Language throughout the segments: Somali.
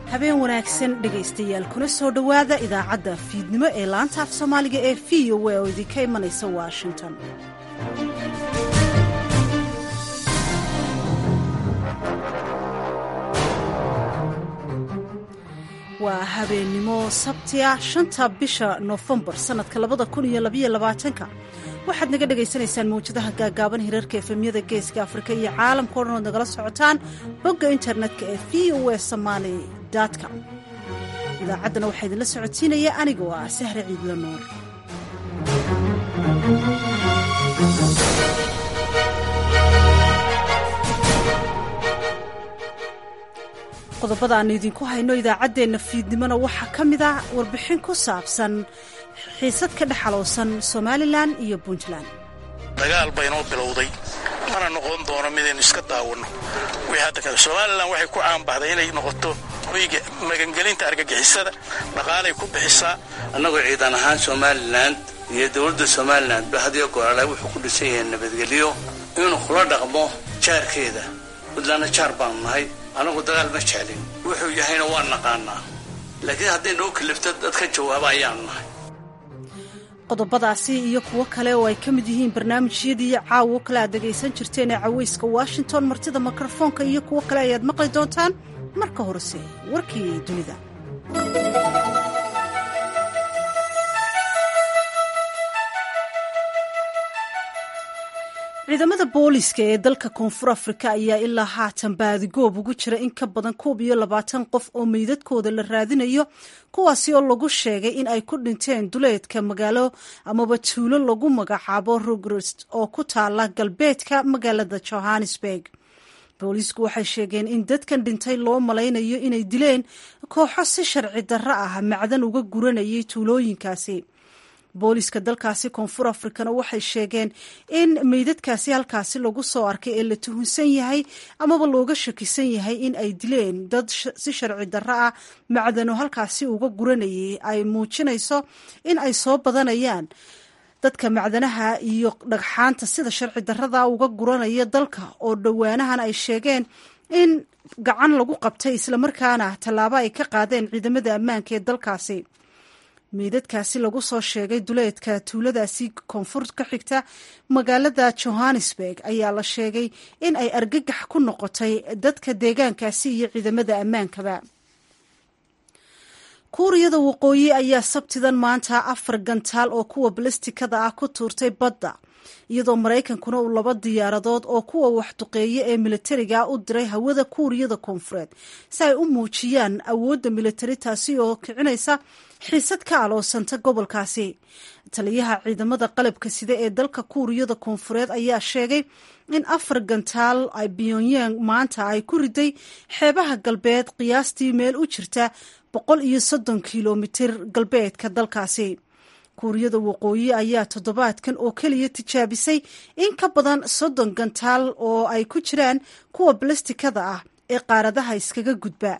habeen wanaagsan dhegaystayaal kuna soo dhowaada idaacadda fiidnimo ee laanta af soomaaliga ee v o a oo idinka imanaysa washington waa habeennimo sabtiya shanta bisha noofembar sannadka labada kun iyo labaiyo labaatanka waxaad naga dhagaysanaysaan mawjadaha gaagaaban hirarka efemyada geeska afrika iyo caalamka o dhan ood nagala socotaan bogga internetka ee v o a somaali com idaacaddana waxaa idinla socodsiinaya anigoo ah sahre ciidla nuur qodobada aanu idinku hayno idaacaddeenna fiidnimona waxaa ka mid ah warbixin ku saabsan xiisad ka dhexalowsan somalilan iyo puntland dagaal baynoo bilowday mana noqon doono midaynu iska daawanno wixii hadda kale somalilan waxay ku caanbaxday inay noqoto hoyga magangelinta argagixisada dhaqaalay ku bixisaa annagoo ciidan ahaan somalilan iyo dowladda somalilan ba hadiyo goraale wuxuu ku dhisan yahay nabadgelyo inuu kula dhaqmo jaarkeeda puntlandna jaar baanu nahay annagu dagaal ma jeclin wuxuu yahayna waa naqaanaa laakiin hadday noo kalifto dad ka jawaaba ayaanu nahay qodobadaasi iyo kuwo kale oo ay ka mid yihiin barnaamijyadii caawo kale aad dhegaysan jirteen ee cawayska washington martida mikrofoonka iyo kuwo kale ayaad maqli doontaan marka horese warkii dunida ciidamada booliiska ee dalka koonfur afrika ayaa ilaa haatan baadigoob ugu jira in ka badan koob iyo labaatan qof oo meydadkooda la raadinayo kuwaasi oo lagu sheegay in ay ku dhinteen duleedka magaalo amaba tuulo lagu magacaabo rugrist oo ku taala galbeedka magaalada johannesburg booliisku waxay sheegeen in dadkan dhintay loo malaynayo inay dileen kooxo si sharci darro ah macdan uga guranayay tuulooyinkaasi booliiska dalkaasi koonfur afrikana waxay sheegeen in meydadkaasi halkaasi lagu soo arkay ee la tuhunsan yahay amaba looga shakisan yahay in ay dileen dad si sharci darro ah macdano halkaasi uga guranayay ay muujinayso in ay soo badanayaan dadka macdanaha iyo dhagxaanta sida sharci darrada uga guranaya dalka oo dhowaanahan ay sheegeen in gacan lagu qabtay islamarkaana tallaabo ay ka qaadeen ciidamada ammaanka ee dalkaasi meydadkaasi lagu soo sheegay duleedka tuuladaasi koonfur ka xigta magaalada johannesburg ayaa la sheegay in ay argagax ku noqotay dadka deegaankaasi iyo ciidamada ammaankaba kuuriyada waqooyi ayaa sabtidan maanta afar gantaal oo kuwa balastikada ah ku tuurtay badda iyadoo maraykankuna uu laba diyaaradood oo kuwa waxduqeeye ee militariga u diray hawada kuuriyada koonfureed si ay u muujiyaan awoodda militari taasi oo kicinaysa xiisad ka aloosanta gobolkaasi taliyaha ciidamada qalabka sida ee dalka kuuriyada koonfureed ayaa sheegay in afar gantaal ay pyongyang maanta ay ku riday xeebaha galbeed qiyaastii meel u jirta boqol iyo soddon kilomitir galbeedka dalkaasi kuuriyada waqooyi ayaa toddobaadkan oo keliya tijaabisay in ka badan soddon gantaal oo ay ku jiraan kuwa balastikada ah ee qaaradaha iskaga gudba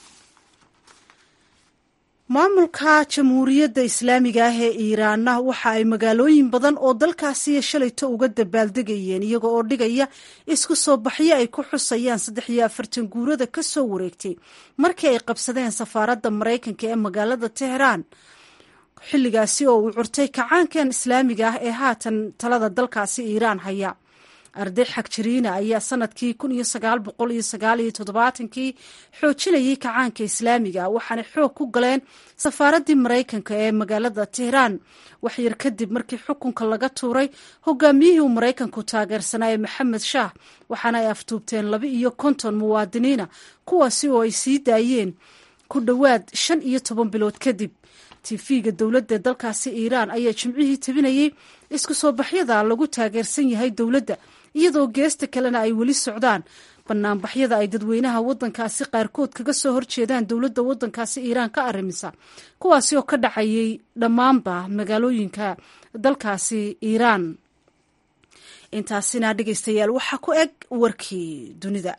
maamulka jamhuuriyadda islaamiga ah ee iiraanna waxa ay magaalooyin badan oo dalkaasiyo shalayto uga dabaaldegayeen iyaga oo dhigaya isku soo baxyo ay ku xusayaan saddex iyo afartan guurada ka soo wareegtay markii ay qabsadeen safaaradda maraykanka ee magaalada teheraan xilligaasi oo uu curtay kacaankan islaamiga ah ee haatan talada dalkaasi iiraan haya arday xagjiriina ayaa sanadkii kun iyo sagaal boqol iyo sagaal iyo toddobaatankii xoojinayay kacaanka islaamiga waxaanay xoog ku galeen safaaraddii maraykanka ee magaalada tehraan waxyar kadib markii xukunka laga tuuray hogaamiyihii uu maraykanku taageersanaa ee maxamed shaah waxaana ay aftuubteen laba iyo konton muwaadiniina kuwaasi oo ay sii daayeen ku dhowaad shan iyo toban bilood kadib tifiga dowladda dalkaasi iiraan ayaa jimcihii tabinayay isku soo baxyada lagu taageersan yahay dowladda iyadoo geesta kalena ay weli socdaan banaanbaxyada ay dadweynaha wadankaasi qaarkood kaga soo horjeedaan dowladda wadankaasi iiraan ka arrimisa kuwaasi oo ka dhacayay dhammaanba magaalooyinka dalkaasi iiraan intaasina dhegeystayaal waxaa ku eg warkii dunida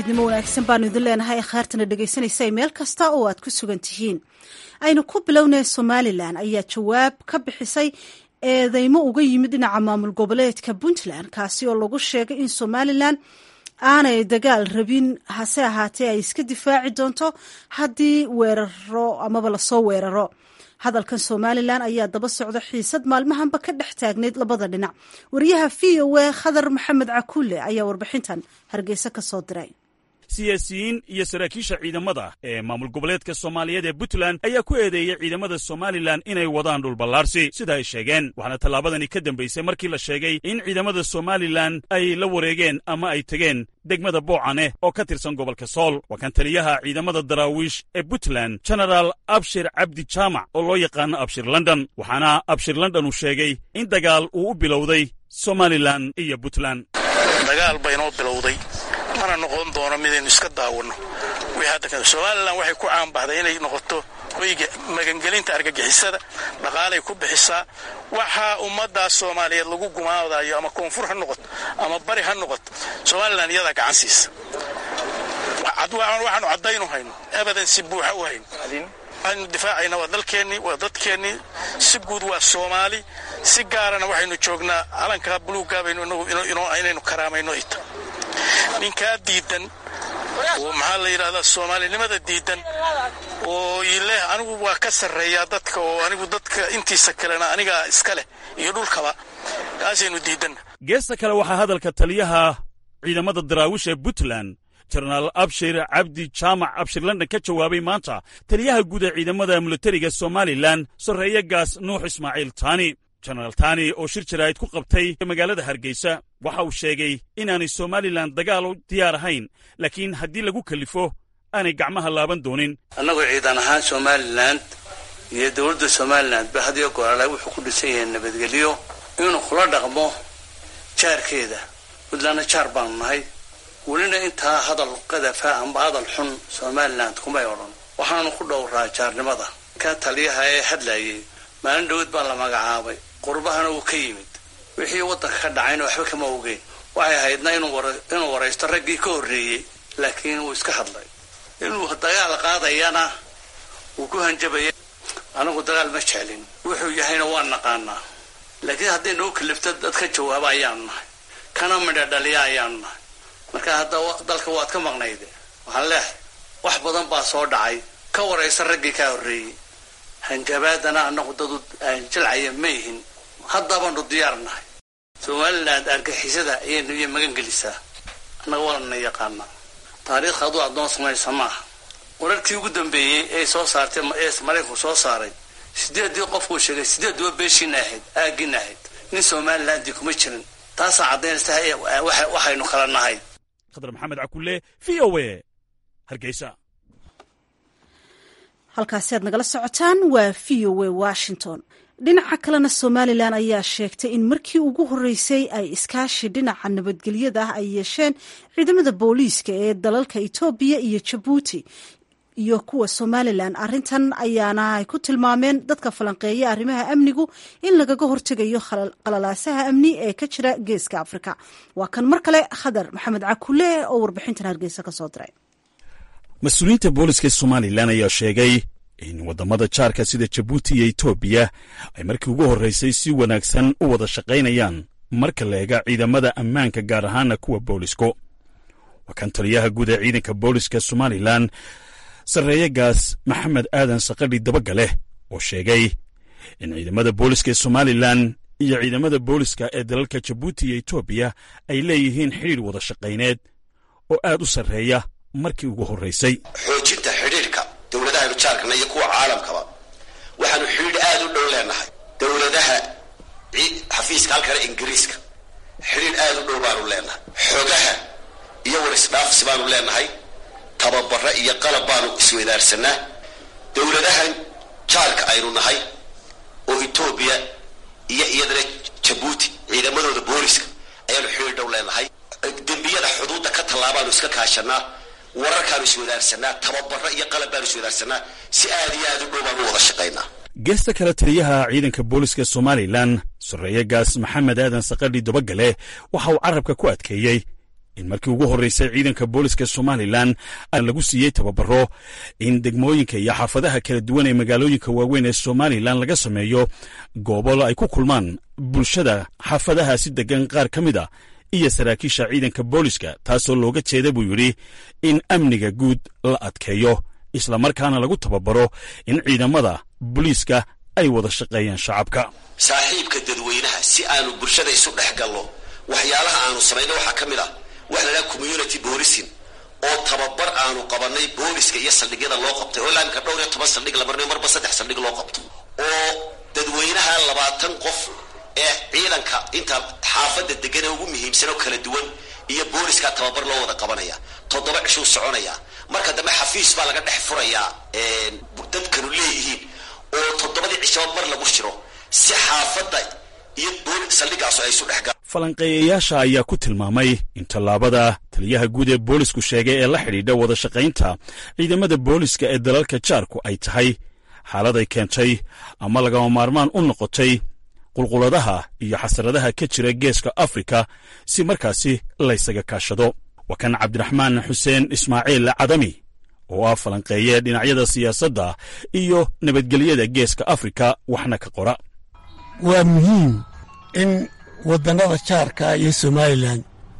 fiidnimo wanaagsan baanu idin leenahay akhaartana dhegaysanaysa meel kasta oo aad ku sugan tihiin aynu ku bilownay somalilan ayaa jawaab ka bixisay eedeymo uga yimid dhinaca maamul goboleedka puntland kaasi oo lagu sheegay in somalilan aanay dagaal rabin hase ahaatee ay iska difaaci doonto haddii weeraro amaba lasoo weeraro hadalkan somalilan ayaa daba socda xiisad maalmahanba ka dhex taagnayd labada dhinac wariyaha v o a khadar maxamed cakuule ayaa warbixintan hargeysa ka soo diray siyaasiyiin iyo saraakiisha ciidamada ee maamul goboleedka soomaaliyeed ee puntland ayaa ku eedeeyey ciidamada somalilan inay wadaan dhulballaarsi sida ay sheegeen waxaana tallaabadani ka dambaysay markii la sheegay in ciidamada somalilan ay la wareegeen ama ay tegeen degmada boocane oo ka tirsan gobolka sool waa kan taliyaha ciidamada daraawiish ee puntland genaraal abshir cabdi jaamac oo loo yaqaano abshir london waxaana abshir london uu sheegay in dagaal uu u bilowday somalilan iyo puntland dagaal baynoo bilowday mana noqon doono midaynu iska daawanno somalilan waxay ku caanbaxday inay noqoto hoyga magangelinta argagixisada dhaqaalay ku bixisaa waxaa ummaddaas soomaaliyeed lagu gumaadayo ama koonfur ha noqoto ama bari ha noqoto somalilan iyadaa gacan siisa waxaanu caddaynu hayno abadan si buuxa u hayno waxaynu difaacayna waa dalkeennii waa dadkeennii si guud waa soomaali si gaarana waxaynu joognaa calankaa buluuggaa baynu inaynu karaamayno ita ninkaa diidan oo maxaa la yidhahdaa soomaalinimada diidan oo ileh anigu waa ka sarreeyaa dadka oo anigu dadka intiisa kalena anigaa iska leh iyo dhulkaba kaasaynu diidanna geesta kale waxaa hadalka taliyaha ciidamada daraawish ee puntland jenaraal abshir cabdi jaamac abshir london ka jawaabay maanta taliyaha guud ee ciidamada militariga somalilan sarreeye gaas nuux ismaaciil taani jenaraal tani oo shir jaraa'id ku qabtay magaalada hargeysa waxa uu sheegay inaanay somalilan dagaal u diyaar ahayn laakiin haddii lagu kalifo aanay gacmaha laaban doonin annagoo ciidan ahaan somalilan iyo dowladda somalilan ba hadiyo goraale wuxuu ku dhisan yahay nabadgelyo inuu kula dhaqmo jaarkeeda puntlandna jaar baanu nahay welina intaa hadal qadafa amba hadal xun somalilan kumay odhan waxaanu ku dhowraa jaarnimada ka taliyaha ee hadlayay maalin dhawad baa la magacaabay qurbahana uu ka yimid wixii waddanka ka dhacayna waxba kama ogeyn waxay ahaydna inuu waraysto raggii ka horreeyey laakiin wuu iska hadlay inuu dagaal qaadayana wuu ku hanjabaya anagu dagaal ma jeclin wuxuu yahayna waa naqaanaa laakiin hadday noo kalifto dad ka jawaaba ayaanu nahay kana midha dhaliya ayaanu nahay marka hadda dalka waad ka maqnayde waxaan leehay wax badan baa soo dhacay ka waraysta raggii kaa horreeyey hanjabaadana annagu dadu jilcaya ma ihin haddabaanu diyaar nahay somalilan argixisada ayaynu iyo magan gelisaa annaga walana yaqaanaa taariikhka aduu addoon samaysa maaha wararkii ugu dambeeyey ee soo saartay ee maraykanku soo saaray sideeddii qofkuu sheegay sideedduba beeshiina ahayd aaggiina ahayd nin somalilandii kuma jirin taasaa caddaynaysa waxaynu kala nahay khadar maxamed cakulle v o a hargeysa halkaasi aad nagala socotaan waa v o a washington dhinaca kalena somalilan ayaa sheegtay in markii ugu horreysay ay iskaashi dhinaca nabadgelyada ah ay yeesheen ciidamada booliiska ee dalalka etoobiya iyo jabuuti iyo kuwa somalilan arrintan ayaana ay ku tilmaameen dadka falanqeeya arrimaha amnigu in lagaga hortegayo qalalaasaha amni ee ka jira geeska afrika waa kan mar kale khadar maxamed cakule oo warbixintan hargeysa ka soo diray mas-uuliyiinta booliska somalilan ayaa sheegay in waddamada jaarka sida jabuuti iyo etoobiya ay markii ugu horraysay si wanaagsan u wada shaqaynayaan marka la eega ciidamada ammaanka gaar ahaana kuwa boolisku waa kan taliyaha guud ee ciidanka booliska somalilan sarreeye gaas maxamed aadan saqadhi dabagale oo sheegay in ciidamada booliska ee somalilan iyo ciidamada booliska ee dalalka jabuuti iyo etoobiya ay leeyihiin xidhiir wada shaqayneed oo aad u sarreeya markii ugu horraysay xoojinta xidhiirka dowladahaynu jaarkana iyo kuwa caalamkaba waxaanu xidhiidh aad u dhow leenahay dowladaha xafiiska halkana ingiriiska xidhiidh aad u dhow baanu leenahay xogaha iyo warisdhaafsi baanu leenahay tababaro iyo qalab baanu isweydaarsanaa dowladahan jaarka aynu nahay oo etoobiya iyo iyadana jabuuti ciidamadooda booliska ayaanu xidhiidh dhow leenahay dembiyada xuduudda ka tallaabaanu iska kaashanaa wararkaanu iswadaarsanaa tababaro iyo qalab baanu iswadaarsanaa si aad iyo aad u dhow baanu wada shaqaynaa geesta kale taliyaha ciidanka booliska somalilan sarreeye gaas maxamed aadan saqadhi dabagale waxa uu carabka ku adkeeyey in markii ugu horreysay ciidanka booliska somalilan lagu siiyey tababaro in degmooyinka iyo xaafadaha kala duwan ee magaalooyinka waaweyn ee somalilan laga sameeyo goobo ay ku kulmaan bulshada xaafadahaasi degan qaar ka mid a iyo saraakiisha ciidanka booliska taasoo looga jeeda buu yidhi in amniga guud la adkeeyo islamarkaana lagu tababaro in ciidamada booliiska ay wada shaqeeyaan shacabka saaxiibka dadweynaha si aanu bulshada isu dhex gallo waxyaalaha aanu samayno waxaa ka mid ah waxa la dhaha community boolisin oo tababar aanu qabanay booliska iyo saldhigyada loo qabtay oo ilaa imika dhowr iyo toban saldhig la marnayo marba saddex saldhig loo qabto oo dadweynaha labaatan qof ee ciidanka inta xaafadda degan ee ugu muhiimsan oo kala duwan iyo booliska tababar loo wada qabanaya toddoba cishuu soconaya marka dambe xafiis baa laga dhex furayaa dadkanu leeyihiin oo toddobadii cishaba mar lagu shiro si xaafadda iyo saldhigaasu ay isu dhex galaan falanqeeyayaasha ayaa ku tilmaamay in tallaabada taliyaha guud ee boolisku sheegay ee la xidhiidha wada shaqaynta ciidamada booliska ee dalalka jaarku ay tahay xaaladay keentay ama lagama maarmaan u noqotay qulquladaha iyo xasaradaha ka jira geeska afrika si markaasi laysaga kaashado waa kan cabdiraxmaan xuseen ismaaciil cadami oo ah falanqeeye dhinacyada siyaasadda iyo nabadgelyada geeska afrika waxna ka qora waa muhiim in waddannada jaarka iyo somalilan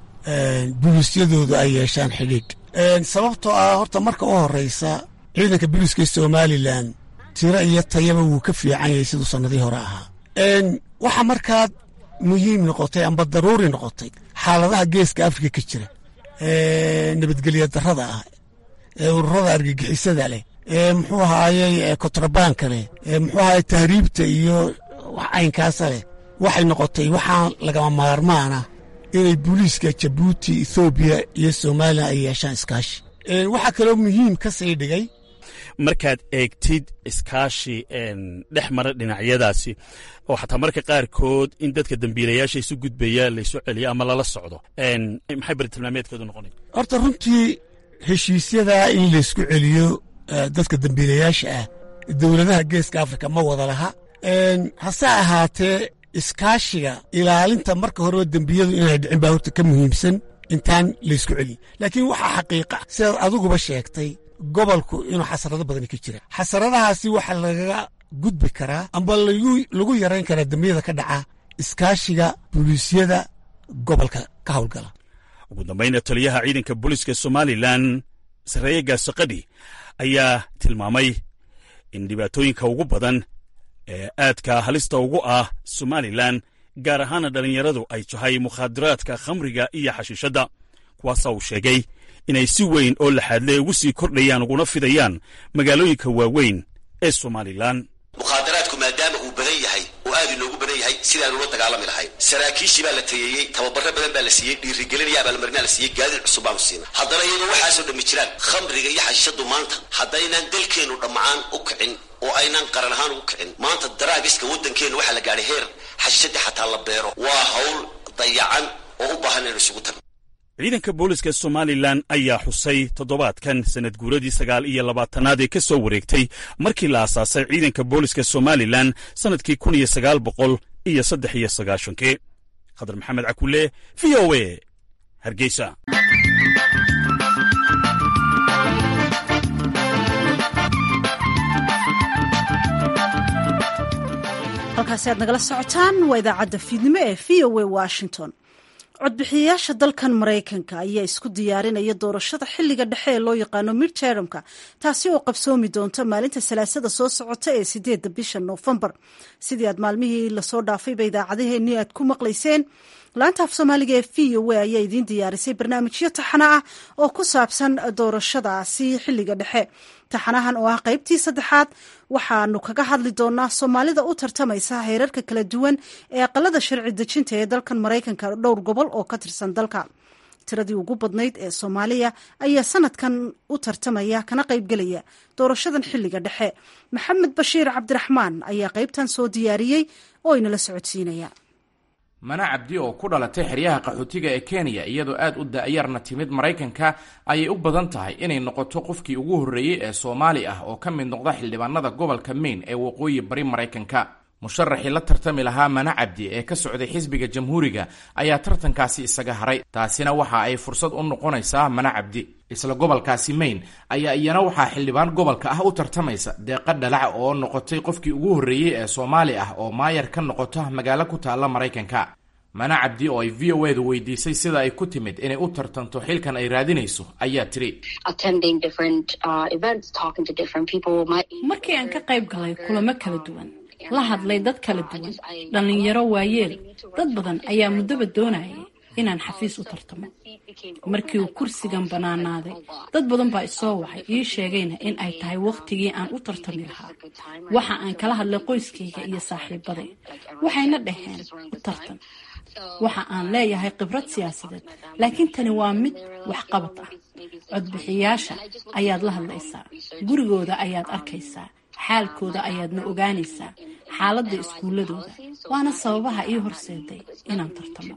buliisyadoodu ay yeeshaan xidhiidh sababtoo ah horta marka u horraysa ciidanka buliiska somalilan tiro iyo tayaba wuu ka fiican yahay siduu sannadii hore ahaa waxaa markaa muhiim noqotay amba daruuri noqotay xaaladaha geeska afrika ka jira nabadgelya darrada ah ee ururada argagixisada leh ee muxuu ahaayey kontrabaanka leh ee muxuu ahaayey tahriibta iyo wax caynkaasa leh waxay noqotay waxaa lagama maarmaana inay booliiska jabuuti ethoobiya iyo somalilan ay yeeshaan iskaashi waxaa kaloo muhiim ka sii dhigay markaad eegtid iskaashi dhex mara dhinacyadaasi oo xataa marka qaarkood in dadka dembiilayaasha isu gudbaya laysu celiyo ama lala socdo maxay baritilmaameedkeedu noqonay horta runtii heshiisyadaa in laysku celiyo dadka dembiilayaasha ah dowladaha geeska afrika ma wada laha hase ahaatee iskaashiga ilaalinta marka horeba dembiyadu inay dhicin baa horta ka muhiimsan intaan laysku celiyo laakiin waxaa xaqiiqa sidaad adiguba sheegtay gobolku inuu xasarado badani ka jira xasaradahaasi waxaa lagaga gudbi karaa amba lagu yarayn karaa dembiyada ka dhaca iskaashiga buliisyada gobolka ka howlgala ugu dambayna taliyaha ciidanka booliiska somalilan sarreeye gaasaqadhi ayaa tilmaamay in dhibaatooyinka ugu badan ee aadka halista ugu ah somalilan gaar ahaana dhallinyaradu ay tahay mukhaadaraadka khamriga iyo xashiishadda kuwaasaa uu sheegay inay si weyn oo laxaadle ugu sii kordhayaan uguna fidayaan magaalooyinka waaweyn ee somalilan mukhaadaraadku maadaama uu badan yahay oo aad inoogu badan yahay sidaan ula dagaalami lahayn saraakiishii baa la tayeeyey tababaro badan baa la siiyey dhiirigelin abaalmarinaa la siiyey gaadiid cusub baanu siina haddana iyadoo waxaasoo dhammi jiraan khamriga iyo xashishadu maanta haddaynaan dalkeennu dhammaan u kicin oo aynaan qaran ahaan ugu kicin maanta daraagiska waddankeennu waxaa la gaadhay heer xashishadii xataa la beero waa hawl dayacan oo u baahan inaynu isugu tagno ciidanka booliska somalilan ayaa xusay toddobaadkan sanad guuradii sagaal iyo labaatanaad ee ka soo wareegtay markii la aasaasay ciidanka booliska somalilan sannadkii kun iyo sagaal boqol iyo saddex iyo sagaashankii khadar maxamed cakulle v o a hargeysa halkaasi aad nagala socotaan waa idaacadda fiidnimo ee v o a washington codbixiyayaasha dalkan maraykanka ayaa isku diyaarinaya doorashada xiliga dhexe ee loo yaqaano midtermka taasi oo qabsoomi doonta maalinta salaasada soo socota ee sideedda bisha noofembar sidii aad maalmihii lasoo dhaafayba idaacadaheenii aad ku maqlayseen laanta af soomaaliga ee v o a ayaa idiin diyaarisay barnaamijyo taxana ah oo ku saabsan doorashadaasi xiliga dhexe taxanahan oo ah qaybtii saddexaad waxaanu kaga hadli doonaa soomaalida u tartamaysa heerarka kala duwan ee aqalada sharci dejinta ee dalkan maraykanka dhowr gobol oo ka tirsan dalka tiradii ugu badnayd ee soomaaliya ayaa sanadkan u tartamaya kana qaybgelaya doorashadan xiliga dhexe maxamed bashiir cabdiraxmaan ayaa qaybtan soo diyaariyey oo inala socodsiinaya mana cabdi oo ku dhalatay xeryaha qaxootiga ee kenya iyadoo aad u da-yarna timid maraykanka ayay u badan tahay inay noqoto qofkii ugu horreeyey ee soomaali ah oo ka mid noqda xildhibaanada gobolka maine ee waqooyi bari maraykanka musharaxii la tartami lahaa mana cabdi ee ka socday xisbiga jamhuuriga ayaa tartankaasi isaga haray taasina waxa ay fursad u noqonaysaa mana cabdi isla gobolkaasi maine ayaa iyana waxaa xildhibaan gobolka ah u tartamaysa deeqa dhalac oo noqotay qofkii ugu horreeyey ee soomaali ah oo maayar ka noqota magaalo ku taalla maraykanka mana cabdi oo ay v o edu weydiisay sida ay ku timid inay u tartanto xilkan ay raadinayso ayaa tiri markii aan ka qayb galay kulamo kala duwan la hadlay dad kala duwan dhallinyaro waayeel dad badan ayaa muddoba doonayay inaan xafiis u tartamo markii uu kursigan bannaanaaday dad badan baa isoo waxay ii sheegayna in ay tahay wakhtigii aan u tartami lahaa waxa aan kala hadlay qoyskayga iyo saaxiibaday waxayna dhaheen u tartan waxa aan leeyahay khibrad siyaasadeed laakiin tani waa mid waxqabad ah codbixiyaasha ayaad la hadlaysaa gurigooda ayaad arkaysaa xaalkooda ayaadna ogaanaysaa xaaladda iskuuladooda waana sababaha ii horseeday inaan tartamo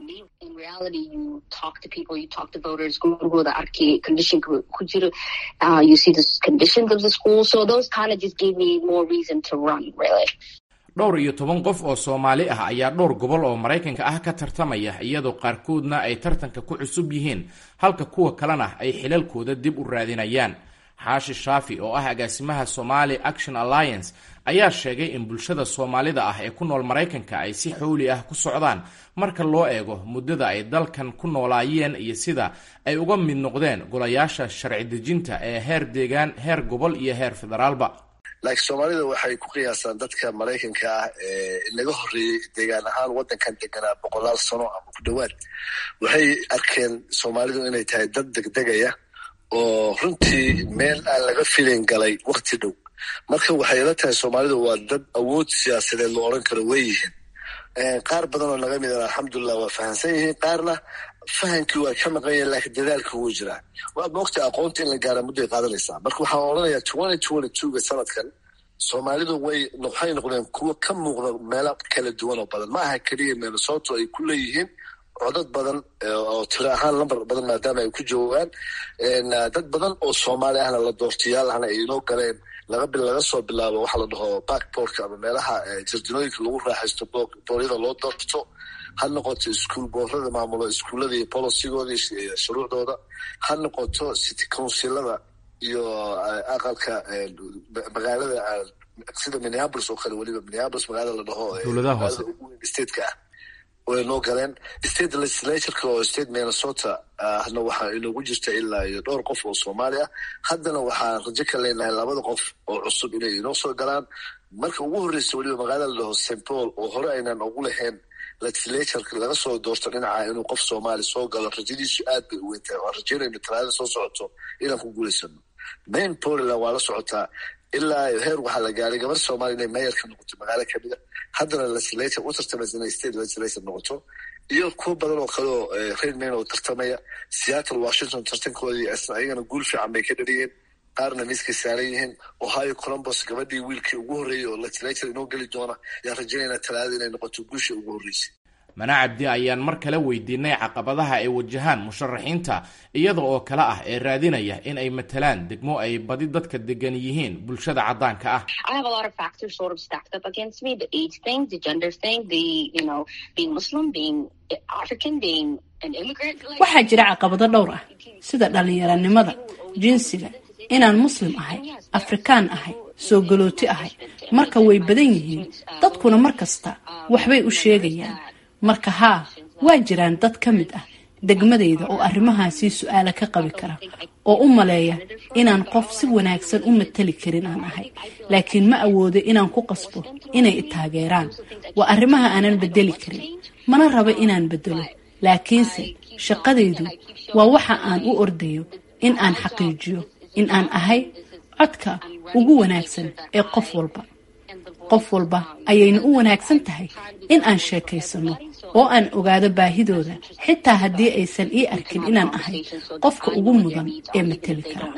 dhowr iyo toban qof oo soomaali ah ayaa dhowr gobol oo maraykanka ah ka tartamaya iyadoo qaarkoodna ay tartanka ku cusub yihiin halka kuwa kalena ay xilalkooda dib u raadinayaan xaashi shaafi oo ah agaasimaha somali action alliance ayaa sheegay in bulshada soomaalida ah ee ku nool maraykanka ay si xowli ah ku socdaan marka loo eego muddada ay dalkan ku noolaayeen iyo sida ay uga mid noqdeen golayaasha sharci dejinta ee heer deegaan heer gobol iyo heer federaalba laakiin soomaalida waxay ku qiyaasaan dadka maraykanka ah ee naga horreeyey deegaan ahaan waddankan deganaa boqolaal sano ama ku dhowaad waxay arkeen soomaalidu inay tahay dad degdegaya oo runtii meel aan laga filin galay wakti dhow marka waxay ila tahay soomaalidu waa dad awood siyaasadeed lo odhan karo way yihiin qaar badan oo naga midan alxamdulilah waa fahamsan yihiin qaarna fahamkii waa ka maqan yahin laakiin dadaalka wuu jiraa waa moogta aqoonta in la gaara mudday qaadanaysaa marka waxaan odhanayaa twenty twenty twoga sanadkan soomaalidu way waxay noqdeen kuwo ka muuqda meelo kala duwan oo badan ma aha keliya minnesoto ay ku leeyihiin codad badan oo tiro ahaan lambar badan maadaama ay ku joogaan dad badan oo soomaali ahna la doortayaal ahna ay inoo galeen laga laga soo bilaabo waxaa la dhaho backboorka ama meelaha jarjinooyinka lagu raaxaysto booryada loo doorto ha noqoto iskuol boorada maamulo iskuullada iyo bolosigooda iyo shuruucdooda ha noqoto city councilada iyo aqalka magaalada sida minneapolis oo kale weliba minneapolis magaalada la dhaho stateka ah way noo galeen state legislatureka oo state minnesota ahna waxaa inoogu jirta ilaa iyo dhowr qof oo soomaali ah haddana waxaan rajo ka leenahay labada qof oo cusub inay inoo soo galaan marka ugu horreysa weliba magaalada la dhaho st paul oo hore aynaan ugu lahayn legislatureka laga soo doorto dhinaca inuu qof soomaali soo galo rajadiisu aad bay u weyn tahay waan rajeynayno talaada soo socoto inaan ku guulaysano main poland waa la socotaa ilaa heer waxaa la gaaray gabar soomaaliya inay mayor ka noqoto magaalo kamida haddana legislator u tartamaysa inay state legislator noqoto iyo kuwo badan oo kale oo reer main oo tartamaya seattle washington tartankoodii ayagana guul fiican bay ka dhaliyeen qaarna miiskay saaran yihiin ohio columbus gabadhii wiilkii ugu horreeyey oo legislator inoo geli doona yaan rajaynayna talaada inay noqoto guushii ugu horreysay mana cabdi ayaan mar kale weydiinay caqabadaha ay wajahaan musharaxiinta iyada oo kale ah ee raadinaya in ay matalaan degmo ay badi dadka degan yihiin bulshada caddaanka ah waxaa jira caqabado dhowr ah sida dhallinyaranimada jinsiga inaan muslim ahay afrikaan ahay soo galooti ahay marka way badan yihiin dadkuna mar kasta waxbay u sheegayaan marka haa waa jiraan dad ka mid ah degmadayda oo arrimahaasii su-aala ka qabi kara oo u maleeya inaan qof si wanaagsan u matali karin aan ahay laakiin ma awoodo inaan ku qasbo inay i taageeraan waa arrimaha aanan bedeli karin mana rabo inaan bedelo laakiinse shaqadaydu waa waxa aan u ordayo in aan xaqiijiyo in aan ahay codka ugu wanaagsan ee qof walba qof walba ayayna u wanaagsan tahay in aan sheekaysano oo aan ogaado baahidooda xitaa haddii aysan ii arkin inaan ahay qofka ugu mudan ee mateli kara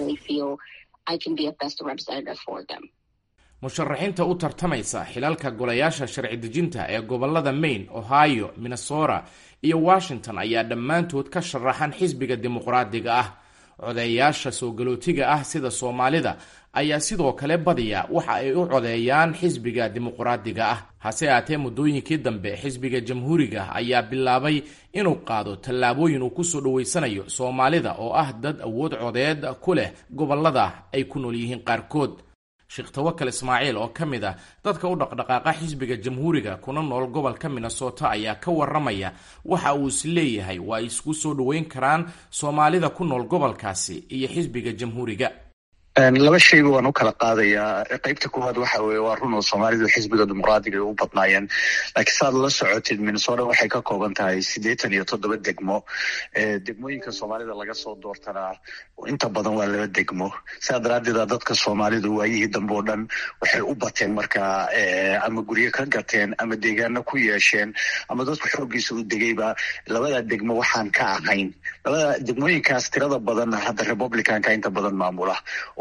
musharaxiinta u tartamaysa xilalka golayaasha sharci dejinta ee gobolada maine ohio minnesota iyo washington ayaa dhammaantood ka sharaxan xisbiga dimuqraadiga ah codeeyaasha soo galootiga ah sida soomaalida ayaa sidoo kale badiya waxa ay u codeeyaan xisbiga dimuqraadiga ah hase aatee muddooyinkii dambe xisbiga jamhuuriga ayaa bilaabay inuu qaado tallaabooyin uu kusoo dhaweysanayo soomaalida oo ah dad awood codeed ku leh gobolada ay ku nool yihiin qaarkood sheekh tawakal ismaaciil oo ka mid ah dadka u dhaqdhaqaaqa xisbiga jamhuuriga kuna nool gobolka minnesota ayaa ka waramaya waxa uu is leeyahay waa ay isku soo dhoweyn karaan soomaalida ku nool gobolkaasi iyo xisbiga jamhuuriga laba shayba waan u kala qaadayaa qeybta koowaad waxa weye waa run oo soomaalidu xisbiga dimuqraadiga ay u badnaayeen laakiin saad la socotid minnesota waxay ka kooban tahay siddeetan iyo toddoba degmo degmooyinka soomaalida laga soo doortanaa inta badan waa laba degmo sidaa daraaddeeda dadka soomaalidu waayihii dambe oo dhan waxay u bateen markaa ama guryo ka gateen ama deegaano ku yeesheen ama dadku xooggiisa u degayba labada degmo waxaan ka ahayn labada degmooyinkaas tirada badan hadda republicanka inta badan maamula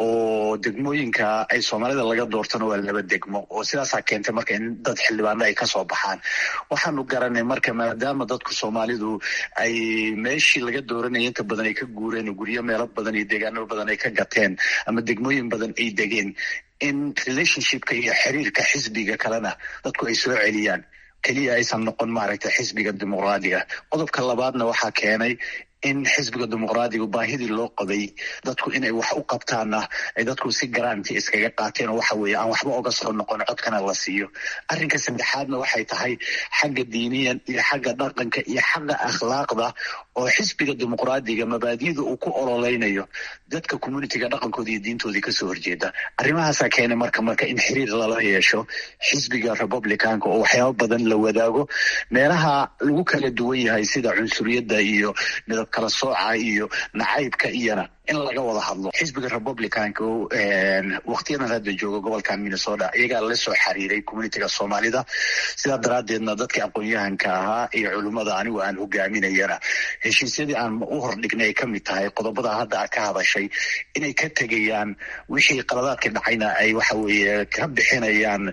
oo degmooyinka ay soomaalida laga doortana waa laba degmo oo sidaasaa keentay marka in dad xildhibaano ay kasoo baxaan waxaanu garanay marka maadaama dadku soomaalidu ay meeshii laga dooranaya inta badan ay ka guureen guryo meelo badan iyo deegaano badan ay ka gateen ama degmooyin badan ay degeen in relationshipka iyo xiriirka xisbiga kalena dadku ay soo celiyaan keliya aysan noqon maaragtay xisbiga dimuqraadiga qodobka labaadna waxaa keenay in xisbiga dimuqraadigu baahidii loo qabay dadku inay wax u qabtaanna ay dadku si garanti iskaga qaateen oo waxa weeye aan waxba oga soo noqon codkana la siiyo arrinka saddexaadna waxay tahay xagga diiniyan iyo xagga dhaqanka iyo xagga akhlaaqda oo xisbiga dimuqraadiga mabaadiyada uu ku ololeynayo dadka communitiga dhaqankooda iyo diintoodii kasoo horjeeda arrimahaasaa keenay marka marka in xiriir lala yeesho xisbiga republicanka oo waxyaabo badan la wadaago meelaha lagu kala duwan yahay sida cunsuriyadda iyo midab kala sooca iyo nacaybka iyona in laga wada hadlo xisbiga republicanka waktiyadan hadda jooga gobolkan minnesota iyagaa la soo xiriiray communitiga soomaalida sidaa daraaddeedna dadka aqoon-yahanka ahaa iyo culimmada anigu aan hogaaminayana heshiisyadii aan u hordhignay ay kamid tahay qodobada hadda a ka hadashay inay ka tegayaan wixii qaladaadka dhacayna ay waxa weeye ka bixinayaan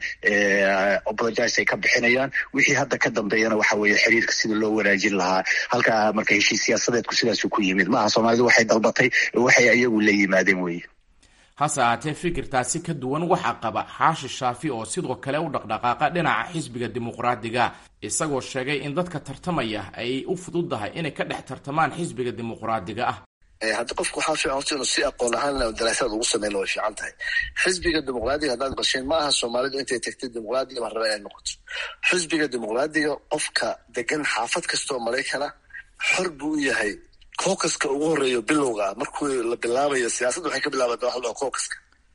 apologize ay ka bixinayaan wixii hadda ka dambeeyana waxa weeye xiriirka sida loo wanaajin lahaa halkaa marka heshiis siyaasadeedku sidaasu ku yimid maaha soomaalidu waxay dalbatay waxay ayagu la yimaadeen weye hase ahaatee fikirtaasi ka duwan waxaa qaba xaashi shaafi oo sidoo kale u dhaqdhaqaaqa dhinaca xisbiga dimuqraadiga isagoo sheegay in dadka tartamaya ay u fududahay inay ka dhex tartamaan xisbiga dimuqraadiga ah hadda qofku waxaa fiican horta inuu si aqoon ahaan daraasaad ugu sameyna way fiican tahay xisbiga dimuqraadiga haddaad qasheen ma aha soomaalidu intay tagtay dimuqraadiga ma raba inay noqoto xisbiga dimuqraadiga qofka degan xaafad kastaoo maraykana xor buu u yahay cookaska ugu horeeyo bilowga ah markuu la bilaabayo siyaasadda waxay ka bilaabata waxa la cookaska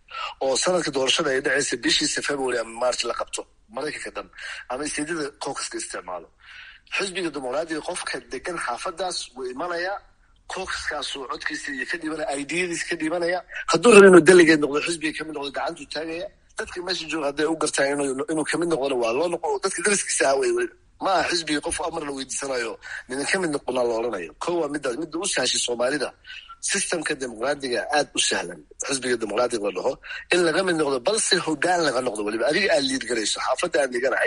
oo sanadka doorashada ay dhacaysa bishiisa february ama march la qabto maraykanka dhan ama isteedyada cookaska isticmaalo xisbiga dimuqraadiga qofka degan xaafadaas wuu imanayaa cookaskaasuu codkiisa iyo ka dhibanaya idiyadiisa ka dhibanaya hadduu rabo inuu delegeed noqdo xisbiga kamid noqdo gacantuu taagaya dadka meesha jooga hadday u gartaan inuu kamid noqdona waa loo noqo dadka dariskiisa ah wey weliba ma aha xisbiga qof amar la weydiisanayo nidan ka mid noqonaa la odhanayo ko waa midaas midda u sahashay soomaalida systemka dimuqraadiga aad u sahlan xisbiga dimuqraadiga la dhaho in laga mid noqdo balse hogaan laga noqdo weliba adiga aad liid garayso xaafadda aan dhiganahay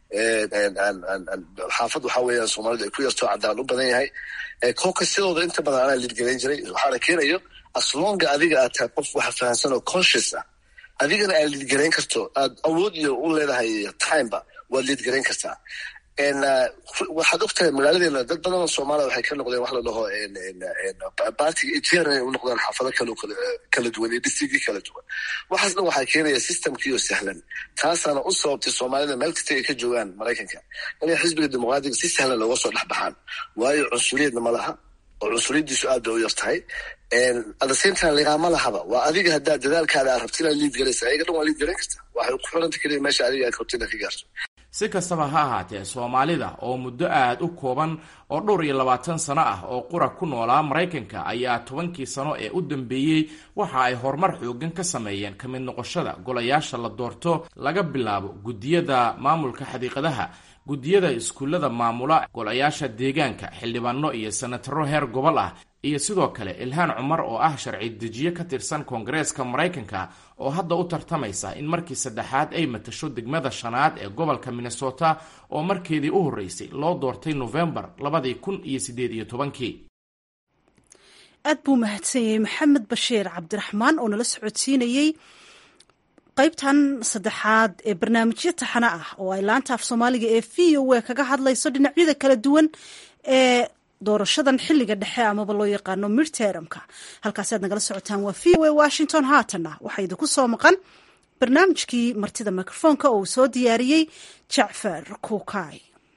xaafad waxaa weeyaan soomaalidu ay ku yartoo caddaan u badan yahay koka sidooda inta badan anaa liid garayn jiray waxaana keenayo aslonga adiga aad tahay qof waxa fahamsan oo conscious ah adigana aad liid garayn karto aad awood iyo u leedahay timeba waad liid garayn kartaa waxaad ogtahay magaaladeena dad badan oo soomaaliya waxay ka noqdeen wax la dhaho bartiga etr inay u noqdaan xaafado kal kala duwan iyo districtki kala duwan waxaasna waxaa keenaya systemkiioo sahlan taasaana u sababtay soomaalida meel kasta ay ka joogaan maraykanka inay xisbiga dimuqraadiga si sahlan looga soo dhex baxaan waayo cunsuriyadna ma laha oo cunsuriyadiisu aad bay u yar tahay adasentime liqaama lahaba waa adiga haddaad dadaalkaada aad rabti inaad liid garaysa ayaga dhan waa liid garayn karta waxay ku xiranta keliya meesha adiga aad rabti inaad ka gaarto si kastaba ha ahaatee soomaalida oo muddo aad u kooban oo dhowr iyo labaatan sano ah oo qura ku noolaa maraykanka ayaa tobankii sano ee u dambeeyey waxa ay horumar xoogan ka sameeyeen ka mid noqoshada golayaasha la doorto laga bilaabo guddiyada maamulka xadiiqadaha guddiyada iskuullada maamula golayaasha deegaanka xildhibaano iyo senataro heer gobol ah iyo sidoo kale ilhaan cumar oo ah sharci dejiye ka tirsan koongareeska maraykanka oo hadda u tartamaysa in markii saddexaad ay matasho degmada shanaad ee gobolka minnesota oo markeedii u horreysay loo doortay nofembar labadii kun iyo siddeed iyo tobankii aad buu mahadsan yahay maxamed bashiir cabdiraxmaan oo nala socodsiinayey qaybtan saddexaad ee barnaamijyo taxano ah oo ay laanta af soomaaliga ee v o a kaga hadlayso dhinacyada kala duwan ee doorashadan xiliga dhexe amaba loo yaqaano midtermka halkaasi aad nagala socotaan waa v o a washington haatana waxaa idinku soo maqan barnaamijkii martida mikrofoonka oo uu soo diyaariyey jacfar kuukay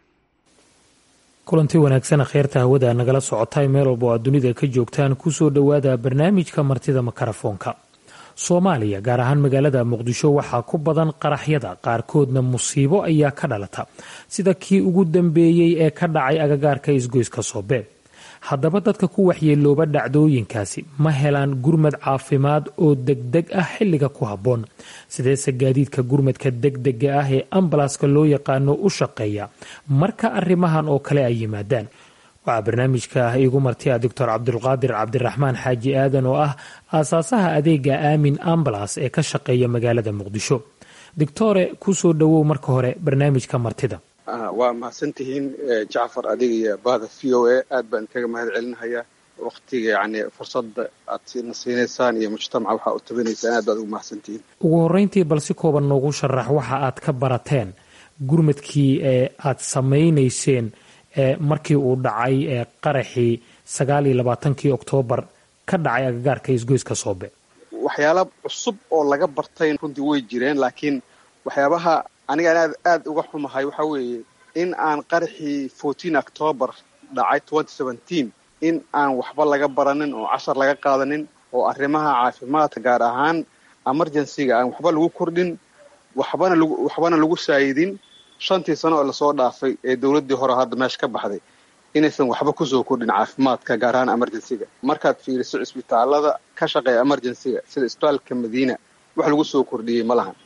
kulanti wanaagsan kheyrta hawada nagala socotay meel walba oo aad dunida ka joogtaan kusoo dhowaada barnaamijka martida makarafoonka soomaaliya gaar ahaan magaalada muqdisho waxaa ku badan qaraxyada qaarkoodna musiibo ayaa ka dhalata sida kii ugu dambeeyey ee ka dhacay agagaarka isgoyska soobe haddaba dadka ku waxyeelooba dhacdooyinkaasi ma helaan gurmad caafimaad oo degdeg ah xilliga ku habboon sideese gaadiidka gurmadka degdega ah ee ambalaska loo yaqaano u shaqeeya marka arrimahan oo kale ay yimaadaan waxaa barnaamijka ah iigu martiya doctor cabdulqaadir cabdiraxmaan xaaji aadan oo ah aasaasaha adeega aamin ambalas ee ka shaqeeya magaalada muqdisho doctore kusoo dhowow marka hore barnaamijka martida waa mahadsantihiin jacfar adiga iyo bahda v o a aad baan kaga mahad celinahayaa waktiga yani fursadda aad na siinaysaan iyo mujtamaca waxaa u tabinaysaan aad baad ugu mahadsantihiin ugu horeyntii bal si kooban noogu sharax waxa aad ka barateen gurmadkii ee aad samaynayseen markii uu dhacay qaraxii sagaal iyo labaatankii oktoobar ka dhacay agagaarka isgoyska soobe waxyaala cusub oo laga bartay runtii way jireen laakiin waxyaabaha anigaan aad aad uga xumahay waxa weeye in aan qaraxii fourteen octoobar dhacay twenty seventeen in aan waxba laga baranin oo cashar laga qaadanin oo arrimaha caafimaadka gaar ahaan emergencyga aan waxba lagu kordhin waxbana lagu waxbana lagu saayidin shantii sano oo lasoo dhaafay ee dowladdii hore hadda meesha ka baxday inaysan waxba kusoo kordhin caafimaadka gaar ahaan emergencyga markaad fiiriso cisbitaalada ka shaqeeya emergencyga sida isbitaalka madiina wax lagu soo kordhiyey ma lahan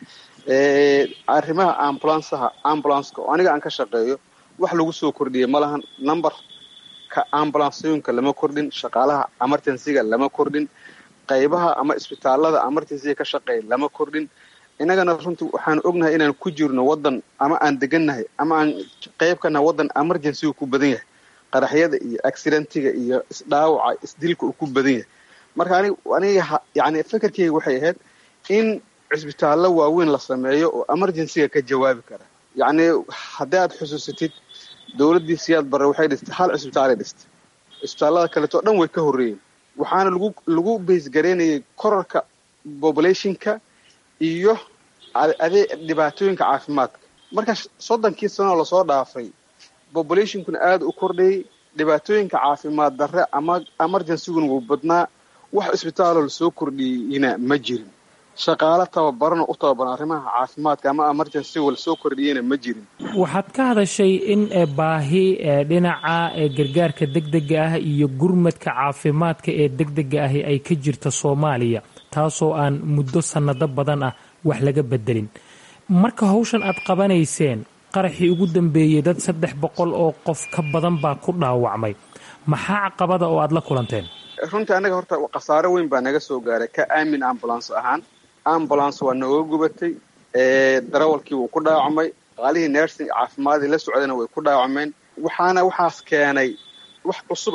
arrimaha ambulansaha ambulanska oo aniga aan ka shaqeeyo wax lagu soo kordhiyey ma lahan numberka ambulansooyinka lama kordhin shaqaalaha emergencyga lama kordhin qaybaha ama isbitaalada emergencyga ka shaqeeya lama kordhin innagana runtii waxaan ognahay inaan ku jirno waddan ama aan degannahay ama aan qayb ka nahay waddan emergencyga ku badan yahay qaraxyada iyo accidentiga iyo isdhaawaca isdilka uu ku badan yahay marka anig aniga yani fekerkeyga waxay ahayd in cisbitaallo waaweyn la sameeyo oo emergencyga ka jawaabi kara yacni haddii aad xusuusatid dowladdii siyaad barre waxay dhistay hal cisbitaalay dhistay cisbitaallada kaleetoo dhan way ka horreeyeen waxaana lagu lagu baysgaraynayay korarka populationka iyo adee dhibaatooyinka caafimaadka marka soddonkii sanoo lasoo dhaafay populationkuna aada u kordhayay dhibaatooyinka caafimaad darre ama emergencyguna wuu badnaa wax isbitaaloo lasoo kordhiyeyna ma jirin shaqaalo tababarana u tababaran arrimaha caafimaadka ama emergencyga lasoo kordhiyeyna ma jirin waxaad ka hadashay in baahi dhinaca gargaarka degdega ah iyo gurmadka caafimaadka ee degdega ahi ay ka jirta soomaaliya taasoo aan muddo sannado badan ah wax laga bedelin marka hawshan aad qabanayseen qaraxii ugu dambeeyey dad saddex boqol oo qof ka badan baa ku dhaawacmay maxaa caqabada oo aad la kulanteen runtii annaga horta khasaaro weyn baa naga soo gaaray ka aamin ambulance ahaan ambulance waa nooga gubatay darawalkii wuu ku dhaawacmay qaalihii nursing caafimaadii la socdayna way ku dhaawacmeen waxaana waxaas keenay wax cusub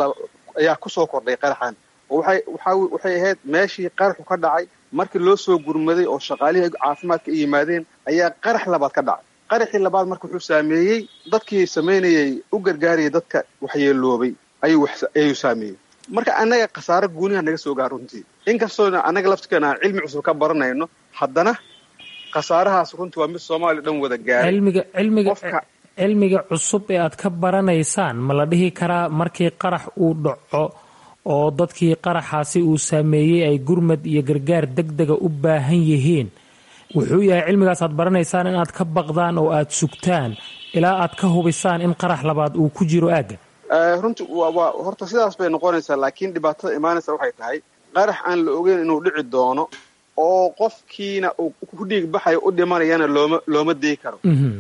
ayaa kusoo kordhay qaraxan oo waxay ahayd meeshii qaraxu ka dhacay markii loo soo gurmaday oo shaqaalihii caafimaadka ay yimaadeen ayaa qarax labaad ka dhacay qaraxii labaad marka wuxuu saameeyey dadkii samaynayay u gargaarayay dadka waxyeeloobay ayuu saameeyey marka annaga khasaaro guuniha naga soo gaar runtii inkastoona annaga laftirkeena aan cilmi cusub ka baranayno haddana khasaarahaas runtii waa mid soomaaliya dhan wada gaaray cilmiga cilmiga cilmiga cusub ee aad ka baranaysaan ma la dhihi karaa markii qarax uu dhaco oo dadkii qaraxaasi uu saameeyey ay gurmad iyo gargaar degdega u baahan yihiin wuxuu yahay cilmigaas aad baranaysaan in aad ka baqdaan oo aad sugtaan ilaa aad ka hubisaan in qarax labaad uu ku jiro aagga runti waa horta sidaas bay noqonaysaa laakiin dhibaatada imaanaysa waxay tahay qarax aan la ogeyn inuu dhici doono oo qofkiina uu ku dhiig baxayo u dhimanayana looma looma dii karo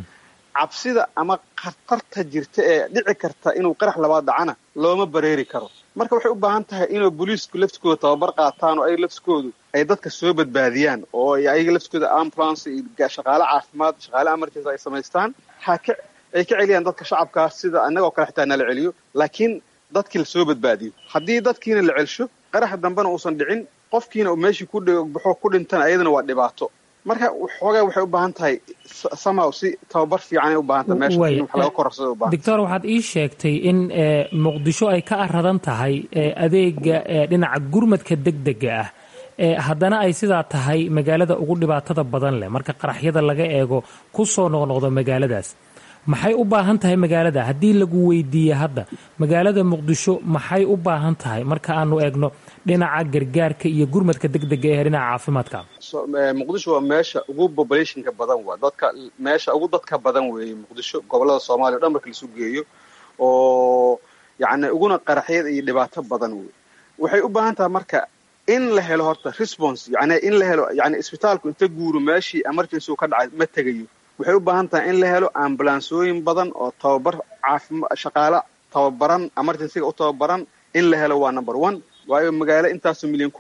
cabsida ama khatarta jirta ee dhici karta inuu qarax labaad dhacana looma bareeri karo marka waxay u baahan tahay inuu booliisku laftikooda tababar qaataan oo ay laftikoodu ay dadka soo badbaadiyaan oo ayaga laftikooda ambulance iyo shaqaale caafimaad shaqaale emergency ay samaystaan haka ay ka celiyaan dadka shacabkaas sida annagoo kale xitaa nala celiyo laakiin dadkii lasoo badbaadiyo haddii dadkiina la celsho qaraxa dambena uusan dhicin qofkiina meeshii ku baxo ku dhintana ayadana waa dhibaato marka xoogaa waxay u baahan tahay somehow si tababar fiicanay u baahan tahay meesha in wax laga korarsado u baahan doctor waxaad ii sheegtay in muqdisho ay ka aradan tahay adeega dhinaca gurmadka degdega ah haddana ay sidaa tahay magaalada ugu dhibaatada badan leh marka qaraxyada laga eego ku soo noqnoqdo magaaladaas maxay u baahan tahay magaalada haddii lagu weydiiye hadda magaalada muqdisho maxay u baahan tahay marka aanu eegno dhinaca gargaarka iyo gurmadka degdega ee dhinaca caafimaadka muqdisho waa meesha ugu populationka badan waa dadka meesha ugu dadka badan weeye muqdisho gobolada soomaaliya o dhan marka laisu geeyo oo yacni uguna qaraxyada iyo dhibaato badan wey waxay u baahan tahay marka in la helo horta response yani in la helo yani isbitaalku inta guuro meeshii emergency ka dhacay ma tegayo waxay u baahan tahay in la helo ambulansooyin badan oo tababar caafima shaqaale tababaran emergencyga u tababaran in la helo waa number one waayo magaalo intaasoo milyan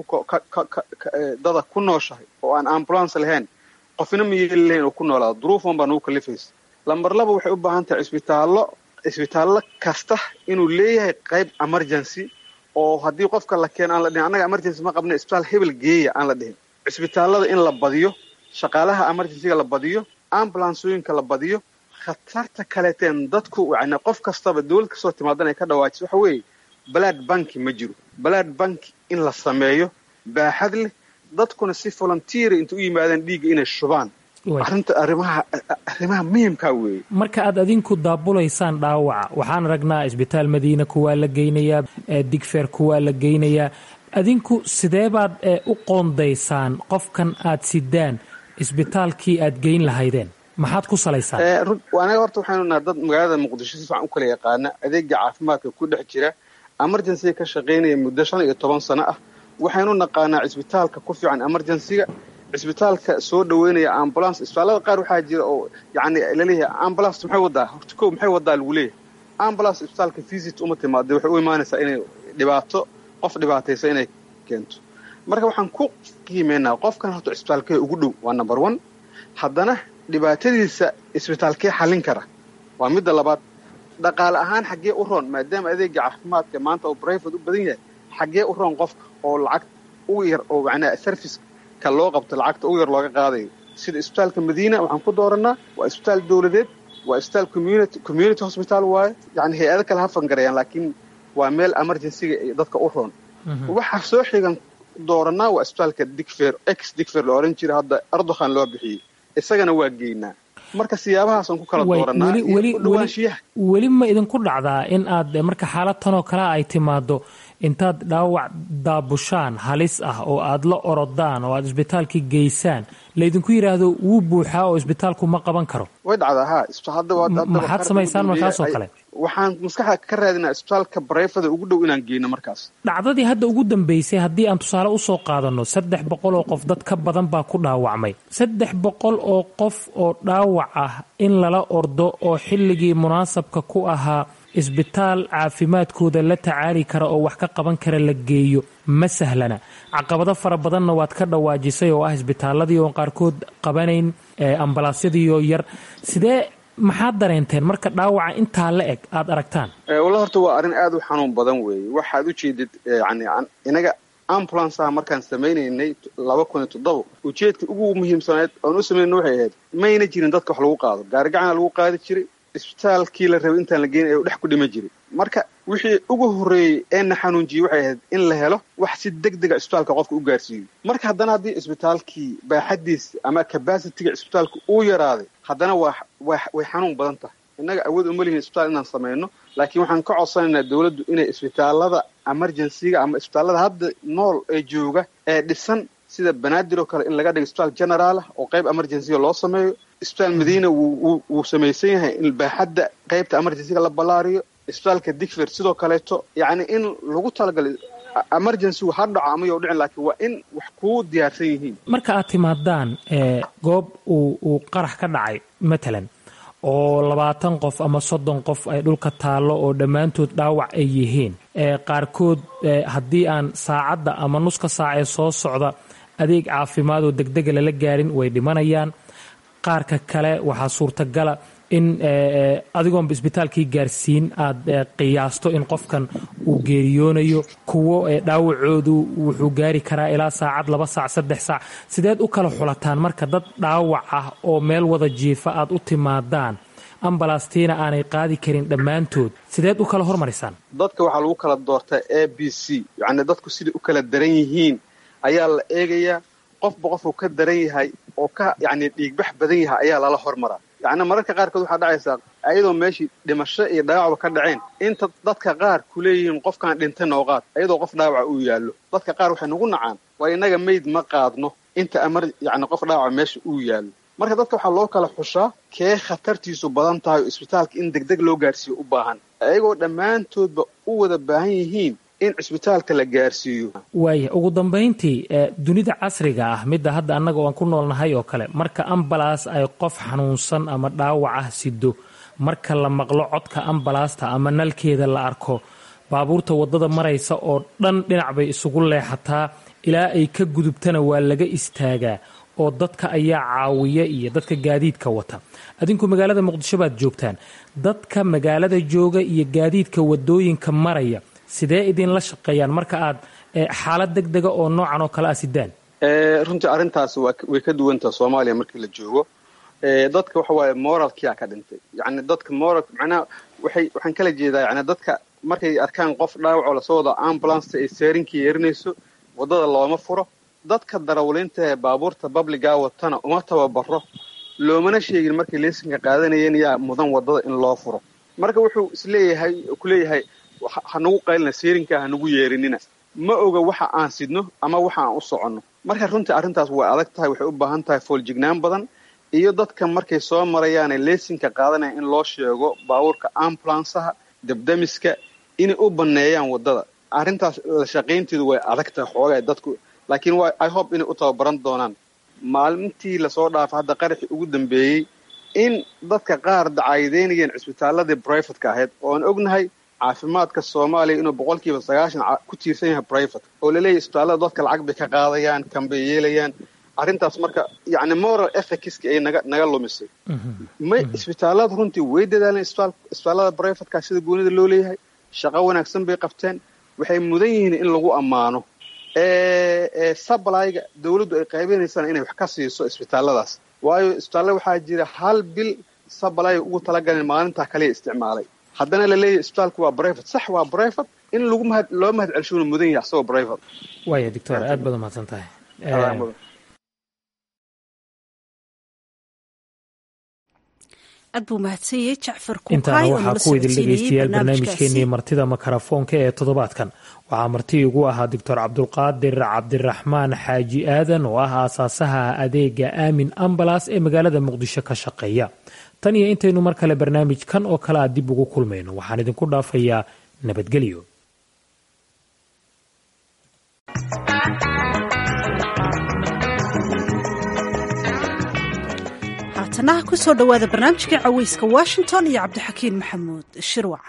dada ku nooshahay oo aan ambulance lahayn qofna ma yeeli lahayn oo ku noolaado duruufan baa nagu kalifaysa lamber laba waxay u baahan tahay isbitaallo isbitaallo kasta inuu leeyahay qayb emergency oo haddii qofka la keeno aan la dhihin annaga emergency ma qabna isbitaal hebel geeya aan la dhihin cisbitaallada in la badiyo shaqaalaha emergencyga la badiyo ambulansooyinka la badiyo khatarta kaleeteen dadku yani qof kastaba dawlad kastoo timaadan ay ka dhawaajiso waxa weeye balaad banki ma jiro balaad banki in la sameeyo baaxad leh dadkuna si volunteera inta u yimaadaan dhiigga inay shubaan arrinta arrimaha arrimaha muhimkaa weeye marka aad adinku daabulaysaan dhaawaca waxaan aragnaa isbitaal madiina kuwaa la geynayaa digfeer kuwaa la geynayaa adinku sidee baad u qoondaysaan qofkan aad sidaan isbitaalkii aad geyn lahaydeen maxaad ku salaysaan anaga horta waxaynu nahay dad magaalada muqdisho si fiican u kala yaqaana adeega caafimaadka ku dhex jira emergencyga ka shaqaynaya muddo shan iyo toban sano ah waxaynu naqaanaa cisbitaalka ku fiican emergencyga cisbitaalka soo dhaweynaya ambulance isbitaallada qaar waxaa jira oo yani laleeyahay ambulance maxay wadaa horta ko maxay wadaa lagu leeyahay ambulance isbitaalka visit uma timaada waxay u imaanaysaa inay dhibaato qof dhibaataysa inay keento marka waxaan ku qiimeynaa qofkan horta cisbitaalkee ugu dhow waa number one haddana dhibaatadiisa isbitaalkee xallin kara waa midda labaad dhaqaale ahaan xaggee u roon maadaama adeega caafimaadka maanta oo brivate u badan yahay xaggee u roon qofka oo lacag ugu yar oo macnaha serviceka loo qabto lacagta ugu yar looga qaadayo sida isbitaalka madiina waxaan ku dooranaa waa isbitaal dawladeed waa isbitaal community community hospital waaye yani hay-ado kale ha fangarayaan laakiin waa meel emergencyga dadka u roon waxaa soo xigan dooranaa waa isbitaalka digfer ex digfer la oran jira hadda ardokhan loo bixiyey isagana waa geynaa marka siyaabahaasaan ku kala dooranaa dhawaanshiyaha weli ma idinku dhacdaa in aad marka xaalad tanoo kale ay timaado intaad dhaawac daabushaan halis ah oo aad la orodaan oo aad isbitaalkii geysaan laydinku yidhaahdo wuu buuxaa oo isbitaalku ma qaban karo way dhacdaa ha maxaad samaysaan markaasoo kale waxaan maskaxda ka raadinaa isbitaalka bareyfada ugu dhow inaan geyno markaas dhacdadii hadda ugu dambeysay haddii aan tusaale usoo qaadanno saddex boqol oo qof dad ka badan baa ku dhaawacmay saddex boqol oo qof oo dhaawac ah in lala ordo oo xilligii munaasabka ku ahaa isbitaal caafimaadkooda la tacaali kara oo wax ka qaban kara la geeyo ma sahlana caqabado fara badanna waad ka dhawaajisay oo ah isbitaaladii oon qaarkood qabanayn ambalaasyadiioo yar sidee maxaad dareenteen marka dhaawaca intaa la eg aad aragtaan walla horta waa arrin aad u xanuun badan weeye waxaad u jeedid yani inaga ambulanceaha markaan samaynaynay laba kun iyo toddoba ujeedka ugu muhiimsanayd oon u samaynayna waxay ahayd mayna jirin dadka wax lagu qaado gaarigacana lagu qaadi jiray isbitaalkii la rabay intaan la geynay u dhex ku dhima jiray marka wixii ugu horreeyey ee na xanuunjiyey waxay ahayd in la helo wax si deg dega isbitaalka qofka u gaarsiiyo marka haddana haddii isbitaalkii baaxadiisa ama cabacitiga isbitaalka uu yaraaday haddana waa waa way xanuun badan tahay innaga awood uma lihin isbitaal inaan samayno laakiin waxaan ka codsanaynaa dawladdu inay isbitaalada emergencyga ama isbitaalada hadda nool ee jooga ee dhisan sida banaadir oo kale in laga dhigo isbitaal general ah oo qayb emergencyga loo sameeyo isbitaal madiina wuu samaysan yahay in baaxadda qaybta emergencyga la ballaariyo isbitaalka digfer sidoo kaleeto yacni in lagu talagalay emergencygu ha dhaco ama you dhicin laakiin waa in wax kuu diyaarsan yihiin marka aad timaadaan goob uu uu qarax ka dhacay matalan oo labaatan qof ama soddon qof ay dhulka taallo oo dhammaantood dhaawac ay yihiin qaarkood haddii aan saacadda ama nuska saacee soo socda adeeg caafimaad oo degdega lala gaarin way dhimanayaan qaarka kale waxaa suurtagala in adigoonba isbitaalkii gaarsiin aad qiyaasto in qofkan uu geeriyoonayo kuwo dhaawacoodu wuxuu gaari karaa ilaa saacad laba saac saddex saac sideed u kala xulataan marka dad dhaawac ah oo meel wada jiifa aad u timaadaan ambalastiina aanay qaadi karin dhammaantood sideed u kala hormarisaan dadka waxaa lagu kala doortaa a b c yacni dadku siday u kala daran yihiin ayaa la eegayaa qofba qofuu ka daran yahay oo ka yacni dhiigbax badan yahay ayaa lala hormaraa yacni mararka qaarkood waxaa dhacaysaa ayadoo meeshii dhimasho iyo dhaawacba ka dhaceen inta dadka qaar ku leeyihiin qofkaan dhintay nooqaad ayadoo qof dhaawaca uu yaallo dadka qaar waxay nagu nacaan waa innaga mayd ma qaadno inta amar yacni qof dhaawaca meesha uu yaallo marka dadka waxaa loo kala xushaa kee khatartiisu badan tahay oo isbitaalka in degdeg loo gaarsiiyo u baahan ayagoo dhammaantoodba u wada baahan yihiin in cisbitaalka la gaarsiiyo waaya ugu dambayntii dunida casriga ah midda hadda annaga aan ku noolnahay oo kale marka ambalaas ay qof xanuunsan ama dhaawac ah sido marka la maqlo codka ambalaasta ama nalkeeda la arko baabuurta waddada maraysa oo dhan dhinac bay isugu leexataa ilaa ay ka gudubtana waa laga istaagaa oo dadka ayaa caawiya iyo dadka gaadiidka wata adinku magaalada muqdisho baad joogtaan dadka magaalada jooga iyo gaadiidka wadooyinka maraya sidee idinla shaqeeyaan marka aad xaalad deg dega oo noocan oo kale ah sidaan runtii arrintaas way ka duwantaha soomaaliya markii la joogo dadka waxa waaye moralkiyaa ka dhintay yacni dadka moral macnaha waxay waxaan kala jeedaa yani dadka markay arkaan qof dhaawacoo lasoo wada ambulance ay seerinkii yeerinayso waddada looma furo dadka darawliinta ee baabuurta babligaa watana uma tababaro loomana sheegin markay leesinka qaadanayeen yaa mudan waddada in loo furo marka wuxuu isleeyahay kuleeyahay ha nagu qaylina seerinkaa ha nagu yeerinina ma oga waxa aan sidno ama waxa aan u soconno marka runtii arrintaas way adag tahay waxay u baahan tahay fooljignaan badan iyo dadka markay soo marayaane leesinka qaadanaya in loo sheego baabuurka ambulansaha dabdamiska inay u banneeyaan waddada arrintaas la shaqaynteedu way adag tahay xoogaa dadku laakiin waa i hope inay u tababaran doonaan maalintii lasoo dhaafo hadda qaraxii ugu dambeeyey in dadka qaar dacaayideynayeen cisbitaaladii brivatka ahayd oo aan ognahay caafimaadka soomaaliya inuu boqolkiiba sagaashan ku tiirsan yahay brivate oo laleeyahy isbitaallada dadka lacag bay ka qaadayaan kan bay yeelayaan arrintaas marka yacni moral ethicski ay naga naga lumisay may isbitaallada runtii way dadaaleen isbitaallada brivatka sida goonida loo leeyahay shaqo wanaagsan bay qabteen waxay mudan yihiin in lagu ammaano sablyga dawladdu ay qaybinaysaan inay wax ka siiso isbitaalladaas waayo isbitaallada waxaa jira hal bil sablyga ugu talagaleen maalintaa kaliya isticmaalay haddana la leeyahy isbitaalku waa brivate sax waa brivate in lagu mahad loo mahad celshuuna mudan yahay asagoo brivate waaya doctor aad baad umahadsan tahay aad buu mahadsanyay jacfar intaana waxaa ku idin dhegaystayaal barnaamijkeenii martida makarafoonka ee toddobaadkan waxaa marti igu ahaa doctor cabdulqaadir cabdiraxmaan xaaji aadan oo ah aasaasaha adeega aamin ambalas ee magaalada muqdisho ka shaqeeya tan iyo intaynu mar kale barnaamijkan oo kale a dib ugu kulmayno waxaan idinku dhaafayaa nabadgelyo haatanaha kusoo dhowaada barnaamijkii caweyska washington iyo cabdixakiin maxamuud shirwac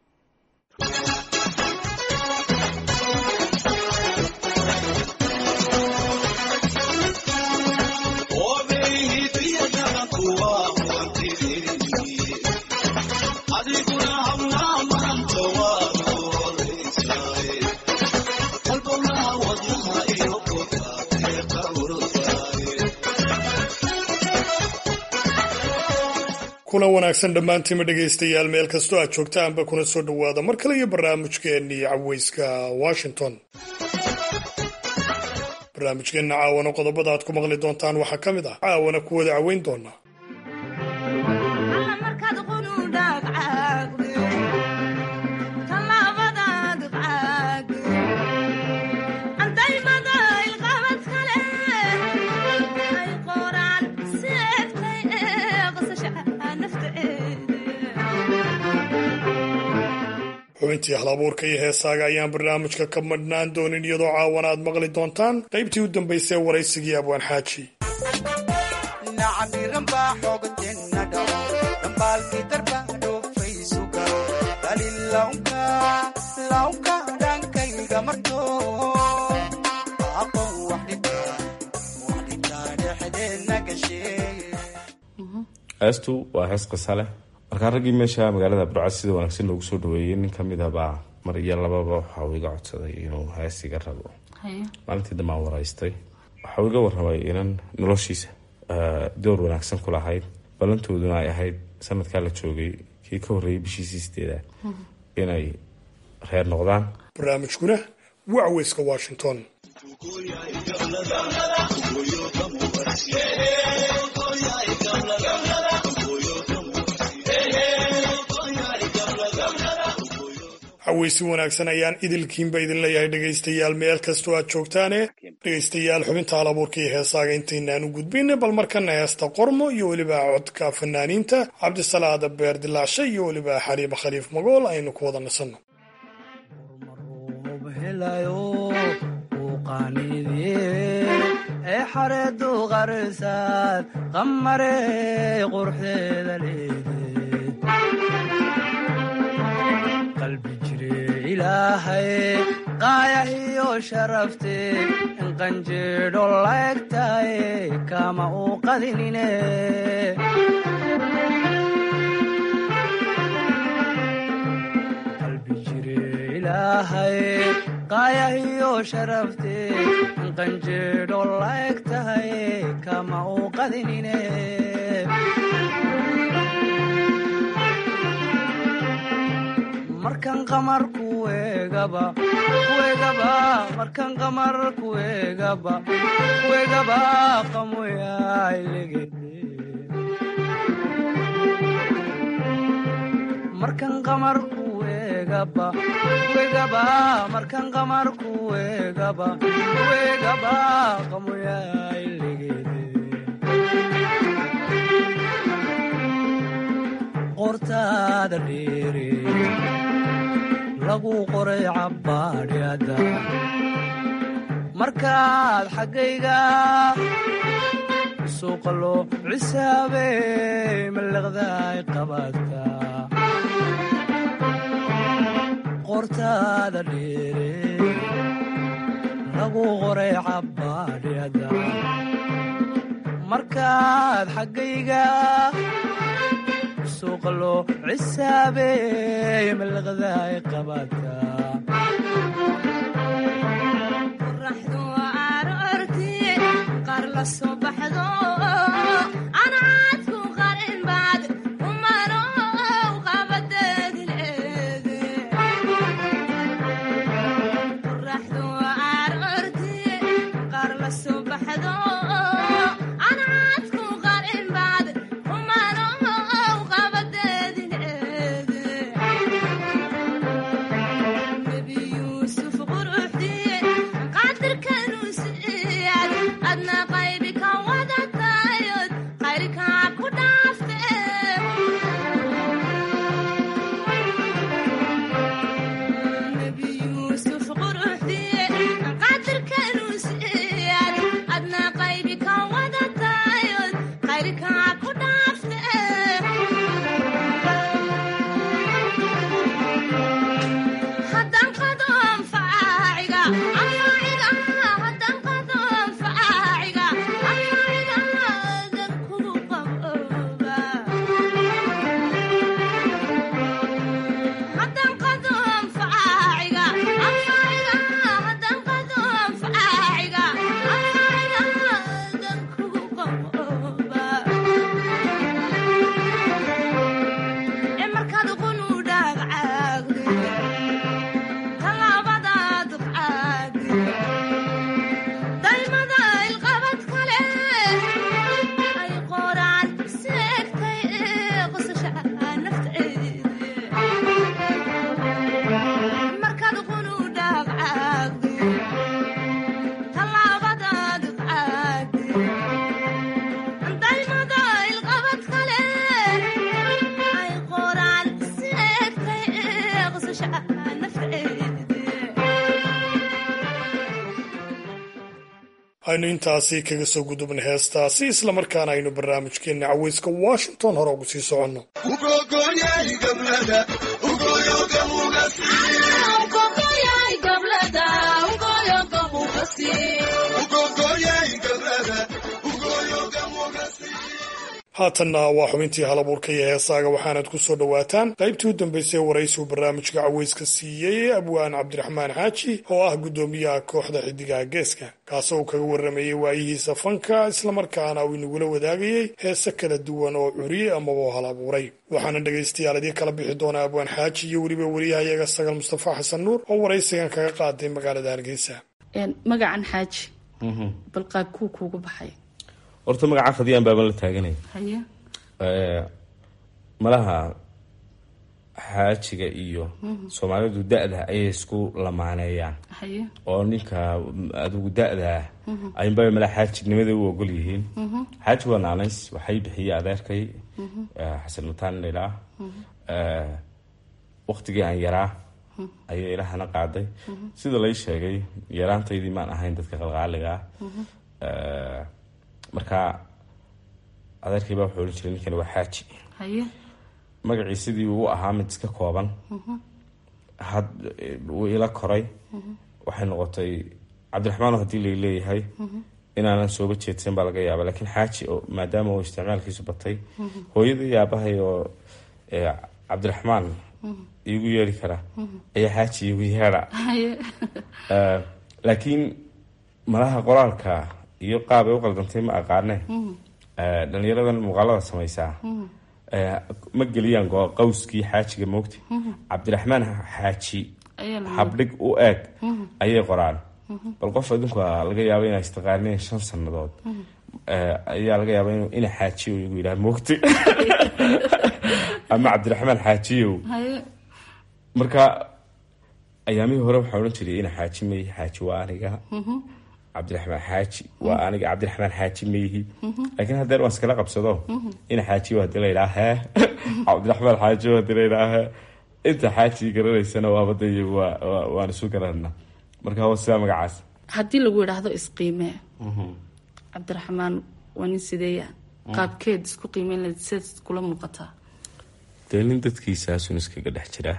kuna wanaagsan dhammaantiima dhegaystayaal meel kastoo aad joogtaanba kuna soo dhowaada mar kale iyo barnaamijkeennii caweyska washington barnaamijkeenna caawana qodobada aad ku maqli doontaan waxaa ka mid ah caawana ku wada caweyn doonaa xubintii halabuurka iyo heesaaga ayaan barnaamijka ka madhnaan doonin iyadoo caawana aad maqli doontaan qaybtii u dambaysay waraysigii abwaan xaaji heestu waa hees qisa leh markaa raggii meesha magaalada burcad sida wanaagsan loogu soo dhaweeyey nin kamid a baa mar iyo lababa waxauu iga codsaday inuu hees iga rabo maalintii dambaan waraystay waxauu iga warramay inan noloshiisa door wanaagsan ku lahayd ballantooduna ay ahayd sanadkaa la joogay kii ka horreeyay bishiisii sideedaad inay reer noqdaan barnaamijkuna waa caweyska washington haweysi wanaagsan ayaan idilkiinba idin leeyahay dhegaystayaal meel kastoo aad joogtaane dhegaystayaal xubinta halabuurka iyo heesaaga intaynaan u gudbin bal markana heesta qormo iyo weliba codka fanaaniinta cabdisalaada beer dilaashe iyo weliba xariiba khaliif magool aynu ku wada nasanno ee xareedu qarsaad qamarey qurxeeda leede qalbi jire ilaahay qaayahiyo sharafte in qanjeedho laegtaye kama uu qadinine qalbi jire ilaahay qaayahiyo sharafte in qanjeedho laeg tahay kama uu qadinine markan qamar kuegaba kuegaba markan qamar kuegaba kuegaba qamoyailegede markan qamar kuegaba kuegaba markan qamar kuegaba kuegaba qamoyailegede qortaada dheere lagu qoray cabbaadhyada markaad xaggayga suuqa loo cisaabey mallaqdaay qabaadka qortaada dheere lagu qoray cabbaadhyada markaad xaggayga suuqa loo cisaabey mallaqdaay qabaadka qoraxdu aroorti qaar la soo baxdo anaadku qarin baad umano qabadeedi leede qoraxdu aroorti qaar la soo baxdo anaadku qarin baad umano qabadeedi leede nebi yuusuf quruxdiye qaadirkanu siyaad adna qaybi ka wadatayod qayrkaa ku dhaafte nebi yuusuf quruxdiye qaadirkanu siyaad adna qaybi ka wadatayod qayrkaa ku dhaafte haddaan qado anfaaciga anfaaciga haddaan qado anfaaciga anfaaciga dan kugu qabooba haddaan qado anfaaciga anfaaciga haddaan qado anfaaciga anfaaciga dan kugu qabooba ee markaad qunu dhaagcaagde talaabadaad caagde daymada ilqabad kale ay qoraan seegtay ee qosasha nafteede markaad qunu dhaagcaagde talaabadaad caagde daymada ilqabad kale ay qoraan seegtay ee qosasha nafteede aynu intaasi kaga soo gudubna heestaasi islamarkaana aynu barnaamijkeenna caweyska washington hore ugu sii soconno haatanna waa xubintii halabuurka iyo heesaaga waxaanad ku soo dhowaataan qaybtii u dambaysay waraysigu barnaamijka caweyska siiyey abwaan cabdiraxmaan xaaji oo ah guddoomiyaha kooxda xidigaha geeska kaasoo uu kaga warramayey waayihiisa fanka islamarkaana uu inagula wadaagayey heese kala duwan oo curiyey amaba hal abuuray waxaana dhegaystayaal idii kala bixi doonaa abwaan xaaji iyo weliba wariyahayaga sagal mustafa xasan nuur oo waraysigan kaga qaaday magaalada hargeysa magacan xaaji bal qaabkuu kuugu baxay horta magaca fadiyaan baaban la taaganay haye malaha xaajiga iyo soomaalidu da-da ayay isku lamaaneeyaan haye oo ninka adigu da-da ah ayunbaa mala xaajinimada u ogol yihiin xaaji waa naanays waxay bixiyey adeerkay xasan mataan ilaa waktigii aan yaraa ayay ilahana qaaday sida lay sheegay yaraantaydii maan ahayn dadka qalqaaliga ah marka adeerkay baa wuxuu odhan jiray ninkani waa xaaji haye magacii sidii uu ahaa mid iska kooban had wuu ila koray waxay noqotay cabdiraxmaano haddii lay leeyahay inaanan sooba jeedsan baa laga yaaba laakiin xaaji oo maadaama uu isticmaalkiisu batay hooyadii yaabahay oo cabdiraxmaan iigu yeeri kara ayaa xaaji iigu yeedha laakiin malaha qoraalka iyo qaab ay u qaldantay ma aqaane dhalinyaradan muuqaalada samaysaa ma geliyaan qawskii xaajiga moogta cabdiraxmaan xaaji habdhig u eeg ayay qoraan bal qof adinku laga yaaba inaa istaqaaneen shan sanadood ayaa laga yaaba ina xaajiyo igu yidhaha moogta ama cabdiraxmaan xaajiyow marka ayaamihii hore waxaa odhan jiray ina xaaji may xaaji waa aniga cabdiraxmaan xaaji waa aniga cabdiraxmaan xaaji mayhi laakiin hadeer waan iskala qabsado ina xaajiyo hadii la yidhaha hee cabdiraxmaan xaajiyo hadii la yidhaha hee inta xaaji garanaysana waabada iyagu waan isu garanana marka waa sidaa magacaas haddii lagu yidhaahdo isqiimee cabdiraxmaan waa nin sideeya qaabkeed isku qiimeyn lahayd sidaad kula muuqataa dee nin dadkiisaasun iskaga dhex jiraa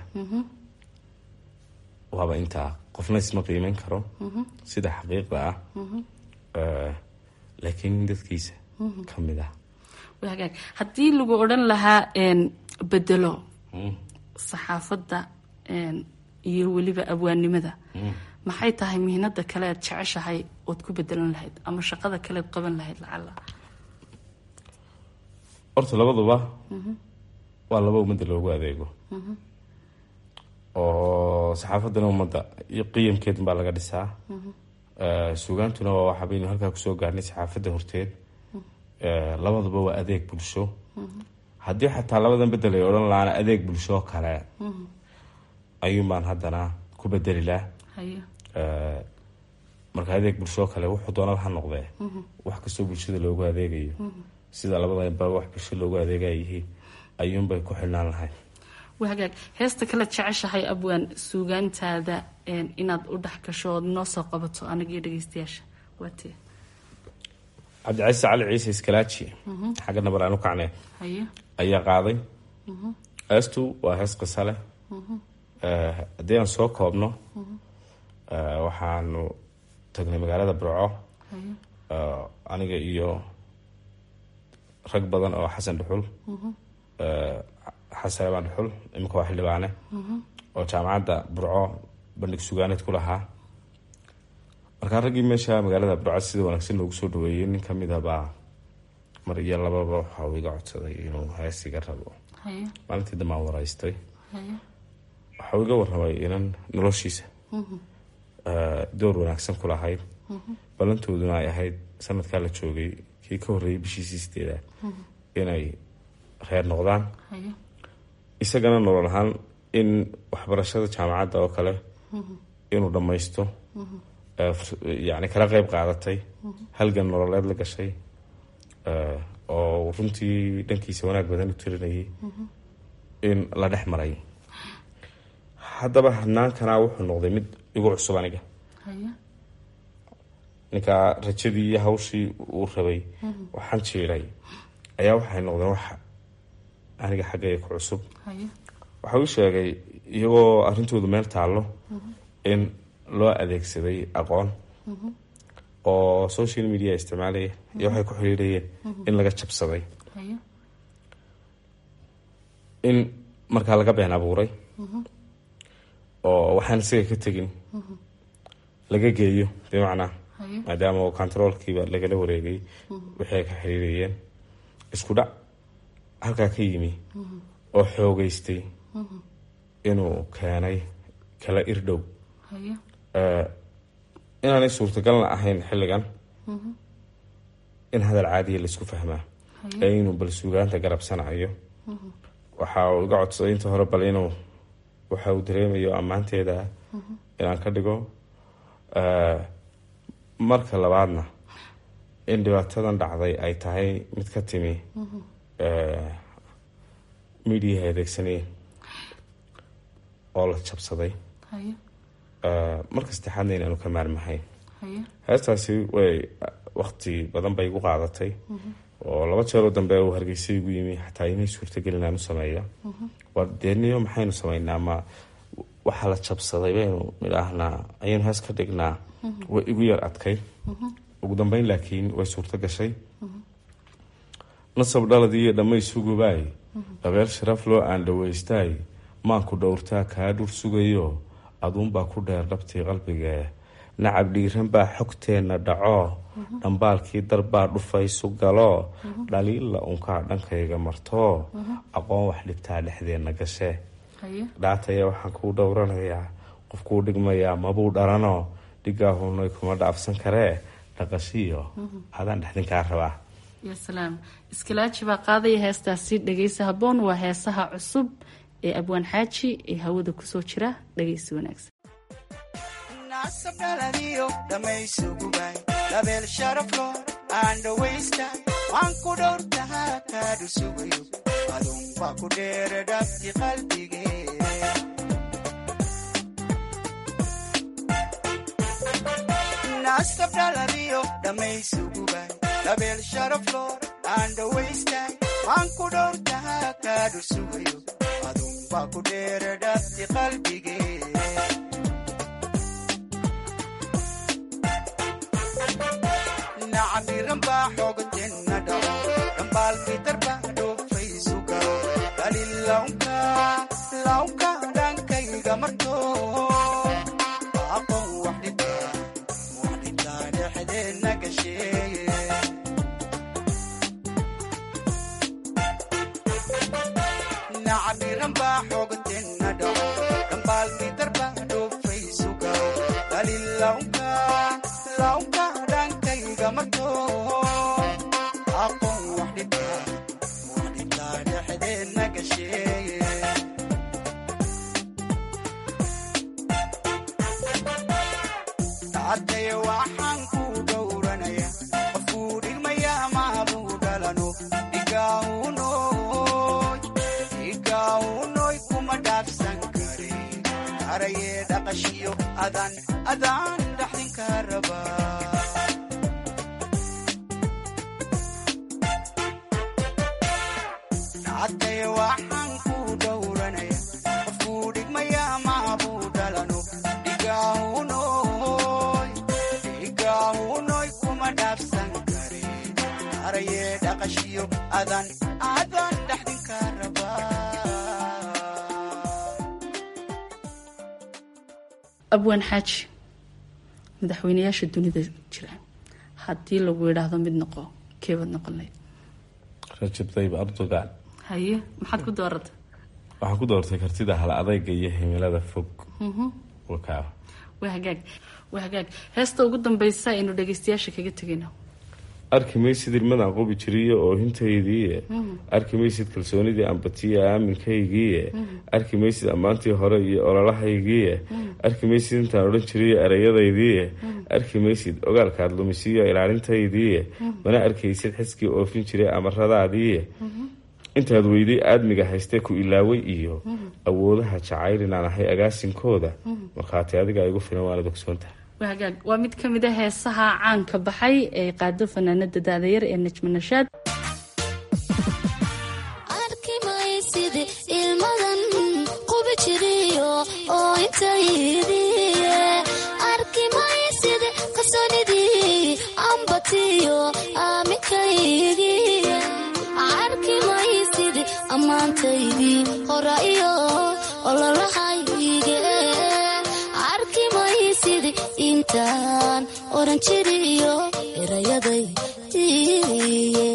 waaba intaa qofna isma qiimeyn karo sida xaqiiqda ah laakiin nin dadkiisa ka mid ah hagaag haddii lagu odhan lahaa bedelo saxaafadda iyo weliba abwaannimada maxay tahay mihnada kale aad jeceshahay ood ku bedelan lahayd ama shaqada kale ad qaban lahayd lacala horta labaduba waa laba ummadda loogu adeego oo saxaafaddana ummadda iyo qiyamkeed baa laga dhisaa suugaantuna waa waxa baynu halkaa kusoo gaarnay saxaafadda horteed labaduba waa adeeg bulsho haddii xataa labadan bedel ay odhan lahaana adeeg bulsho kale ayuun baan haddana ku bedeli lah marka adeeg bulsho kale wuxuu doonaba ha noqdee wax kastoo bulshada loogu adeegayo sida labadanba wax bulsho loogu adeegayihiin ayuunbay ku xidhnaan lahayd hagaag heesta kale jeceshahay abwaan suugaantaada inaad u dhex gasho ood noo soo qabato anagiyo dhegeystayaasha waatee cabdicasiis cali ciise iskalaaji xagga nabar aan u kacnee haye ayaa qaaday heestu waa hees qisa leh haddii aan soo koobno waxaanu tagnay magaalada burco aniga iyo rag badan oo xasan dhuxul xasan abaan dhuxul iminka waa xildhibaane oo jaamacadda burco bandhig sugaaneed ku lahaa markaa raggii meesha magaalada burco sida wanaagsan loogu soo dhaweeyey nin kamid a baa mar iyo lababa waxa uu iga codsaday inuu hees iga rabo maalintii dambaan waraystay waxa uu iga warramay inan noloshiisa door wanaagsan ku lahayd ballantooduna ay ahayd sanadkaa la joogay kii ka horreeyay bishiisii sideedaad inay reer noqdaan isagana nolol ahaan in waxbarashada jaamacadda oo kale inuu dhammaysto yani kala qeyb qaadatay halgan nololeed la gashay oo runtii dhankiisa wanaag badan u tirinayay in la dhex maray haddaba hanaankana wuxuu noqday mid igu cusub aniga ninkaa rajadii iyo hawshii uu rabay waxaan jiiray ayaa waxay noqdeen wax aniga xaggayga ku cusub waxa uu sheegay iyagoo arrintoodu meel taallo in loo adeegsaday aqoon oo social media isticmaalaya iyo waxay ku xiriirayeen in laga jabsaday in markaa laga been abuuray oo waxaan isaga ka tegin laga geeyo bimacnaa maadaama oo controolkiiba lagala wareegay wixii ay ka xiriirayeen isku dhac halkaa ka yimi oo xoogeystay inuu keenay kala irdhow inaanay suurtagalna ahayn xilligan in hadal caadiya laisku fahmaa ee inuu bal suugaanta garabsanayo waxa uu iga codsaday inta hore bal inuu waxa uu dareemayo ammaanteeda inaan ka dhigo marka labaadna in dhibaatadan dhacday ay tahay mid ka timi midiyaha adeegsanayeen oo la jabsaday marka saddexaadna inaanu ka maarmahayn heestaasi way wakti badan bay igu qaadatay oo laba jeeroo dambe uu hargeysa igu yimi xataa inay suurtagelin aan u sameeya waa deeniyo maxaynu sameynaa ma waxaa la jabsaday baynu nidhaahnaa ayaynu hees ka dhignaa way igu yar adkay ugu dambeyn laakiin way suurto gashay nasab dhaladii iyo dhammaysugubaay dabeel sharaf loo aan dhawaystaay maanku dhowrtaa kaa dhur sugayo aduunbaa ku dheer dhabtii qalbigee nacab dhiiran baa xogteenna dhaco dhambaalkii darbaa dhufaysu galo dhaliilla unkaa dhankayga marto aqoon wax dhibtaa dhexdeenna gashe dhaataya waxaan kuu dhowranayaa qofkuu dhigmayaa mabuu dharano dhigaahunay kuma dhaafsan karee dhaqashiyo adaan dhexdinkaa rabaa ya salaam iskilaaji baa qaadaya heestaasi dhegeysa haboon waa heesaha cusub ee abwaan xaaji ee hawada kusoo jira dhegeysi wanaagsan nasabdhaladiyo dhammaysugubaay dabeel sharaflo aan dhawaystay waan ku dhowrtahaa kaadhu sugayo adunbaa ku dheere dhabti qalbigee nasabdhaladiyo dhammaysugubaay dabeel sharaflo aan dhawaystay waan ku dhowrtahaa kaadhu sugayo adunbaa ku dheere dhabti qalbigee nacamiran baa xoogatenna dhaco dhambaalkii darbaa dhoofaysu galo dalilawnka lawnka dhankayga marto aqoon wax dhibta wax dhibtaa dhexdeenna gasheeye nacamiran baa xoogatenna dhaco dhambaalkii darbaa dhoofaysu galo dalilawnka lawnka dhankayga marto aqoon wax dhibta wax dhibtaa dhexdeenna gasheeye taatay waxaan ku dhowranaya qofkuu dhigmaya maabuu dhalano dhigaahunoy dhigaahunoy kuma dhaafsan kare karayee dhaqashiyo adan adaan dhaxdinka rabaa taatay waxaan ku dhowranaya qofkuu dhigmaya maabuu dhalano dhigaahunoy dhigaahunoy kuma dhaafsan kare karayee dhaqashiyo adan adan dhaxdinka rabaa abwaan xaaji madaxweynayaasha dunida jira haddii lagu yidhaahdo mid noqo keebaad noqon lahayd rajab tayyib erdogan haye maxaad ku doorata waxaan ku doortay kartida hal adayga iyo himilada fog Mhm. wakaa waa hagaag waa hagaag heesta ugu dambeysa aynu dhageystayaasha kaga tegayno arki maysid ilmadaan qubi jiriyo oohintaydiiye Mhm. arki maysid kalsoonidii ambatiya aaminkaygiiye Mhm. arki maysid ammaantii hore iyo ololahaygiiye arki maysid intaan odhan jiriyo ereyadaydiiye arki maysid ogaalkaad lumisiyo ilaalintaydiiye mana arkaysid xiskii oofin jiray amaradaadiiye intaad weyday aadmiga haystee ku ilaaway iyo awoodaha jacayl inaan ahay agaasinkooda markhaati adiga igu filan waanad ogsoontahay waa hagaag waa mid ka mid a heesaha caanka baxay ee qaado fanaanada daadayar ee najma nashaad arki maysid ilmadan qubi jiriyo oo intaydiye arki maysid kalsoonidii ambatiyo aaminkaygiye arki maysid ammaantaydii hora iyo ololahayge arki maysidi intaan oran jiriyo erayadaydiiye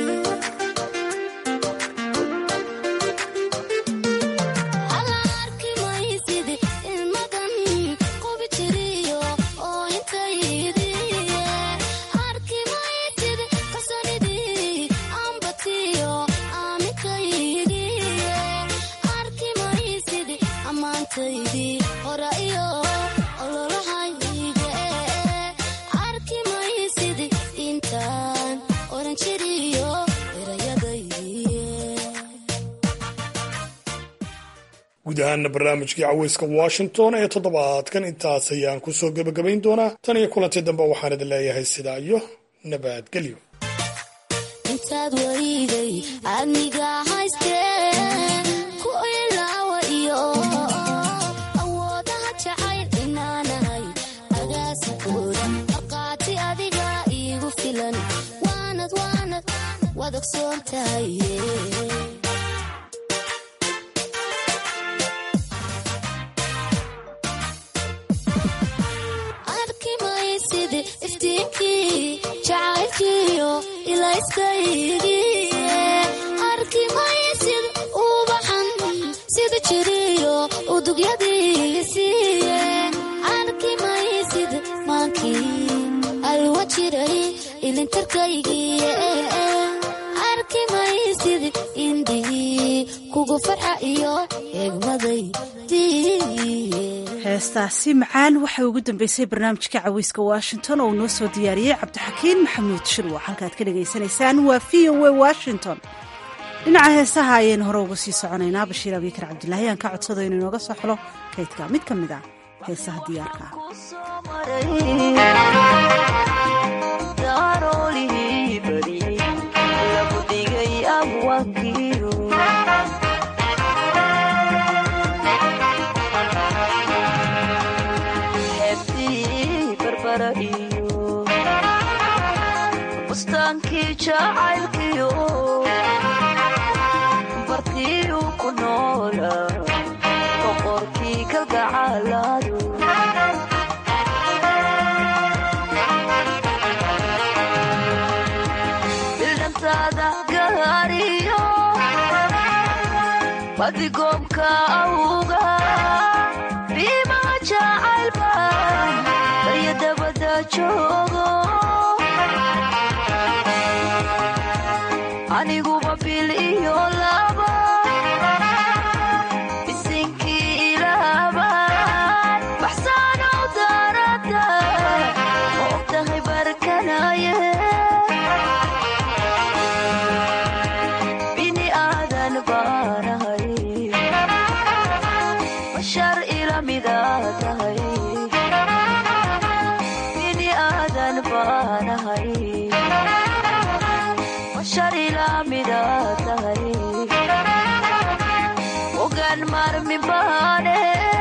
guud ahaana barnaamijkii caweyska washington ee toddobaadkan intaas ayaan ku soo gebagabayn doonaa tan iyo kulantii dambe waxaan idin leeyahay sidaa iyo nabadgelyo intaad wariday adniga haystee ku ilaawa iyo awoodaha jacayl inaanahay agaasikooda markhaati adiga iigu filan waanad waanad waad ogsoon tahay arki maysidi iftiinkii jacaylkiyo ilayskaygiye arki maysid ubaxan sida jiriyo udugyadiisiiye arki maysid maankii alwa jiray ilintarkaygiye arki maysid indhigii kugu farxa iyo eegmadaydiiye heestaasi macaan waxay ugu dambeysay barnaamijka caweyska washington oo uu noo soo diyaariyey cabdixakiin maxamuud shirwa halkaad ka dhagaysanaysaan waa v o a washington dhinaca heesaha ayaynu hore uga sii soconaynaa bashiir abikar cabdulaahi aan ka codsado inuu inooga soo xilo kaydka mid ka mid ah heesaha diyaarka ah bustaankii jacaylkiyo bartiyu ku noola boqorkii kalgacalaadu bildhantaada gaariyo badigoobka awga biima jacaylba barya dabada joogo aniguba bil iyo laba bisinkii ilaaban baxsaanow daarada ma ogtahay barkanaye bini aadan baanahay bashar ila midaa tahay bini aadan baanahay ogaan maarmi baane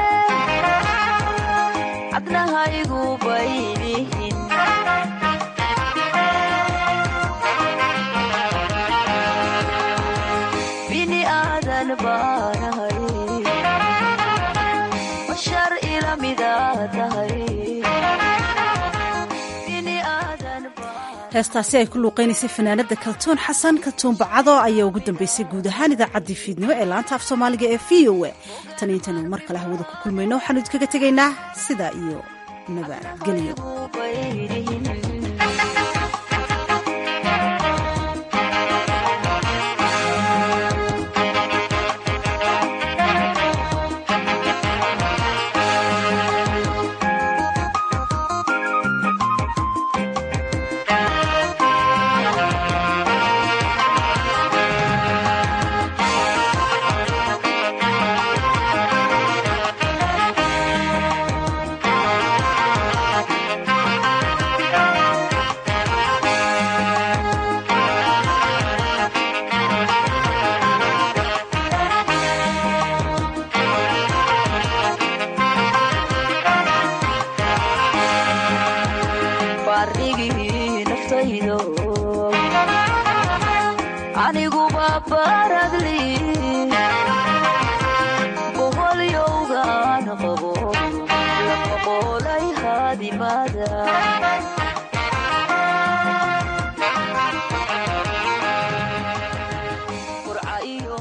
cadnahaygu baylihin bini aadan baanahay bashar ila midaa tahay heestaasi ay ku luuqaynaysay fanaanada kaltuun xasan kaltuun bacado ayaa ugu dambeysay guud ahaan idaacaddii fiidnimo ee laanta af soomaaliga ee v o a tan intaynu mar kale hawada ku kulmayno waxaanu idinkaga tegaynaa sidaa iyo nabadgelyo baarigii naftaydo aniguba baradli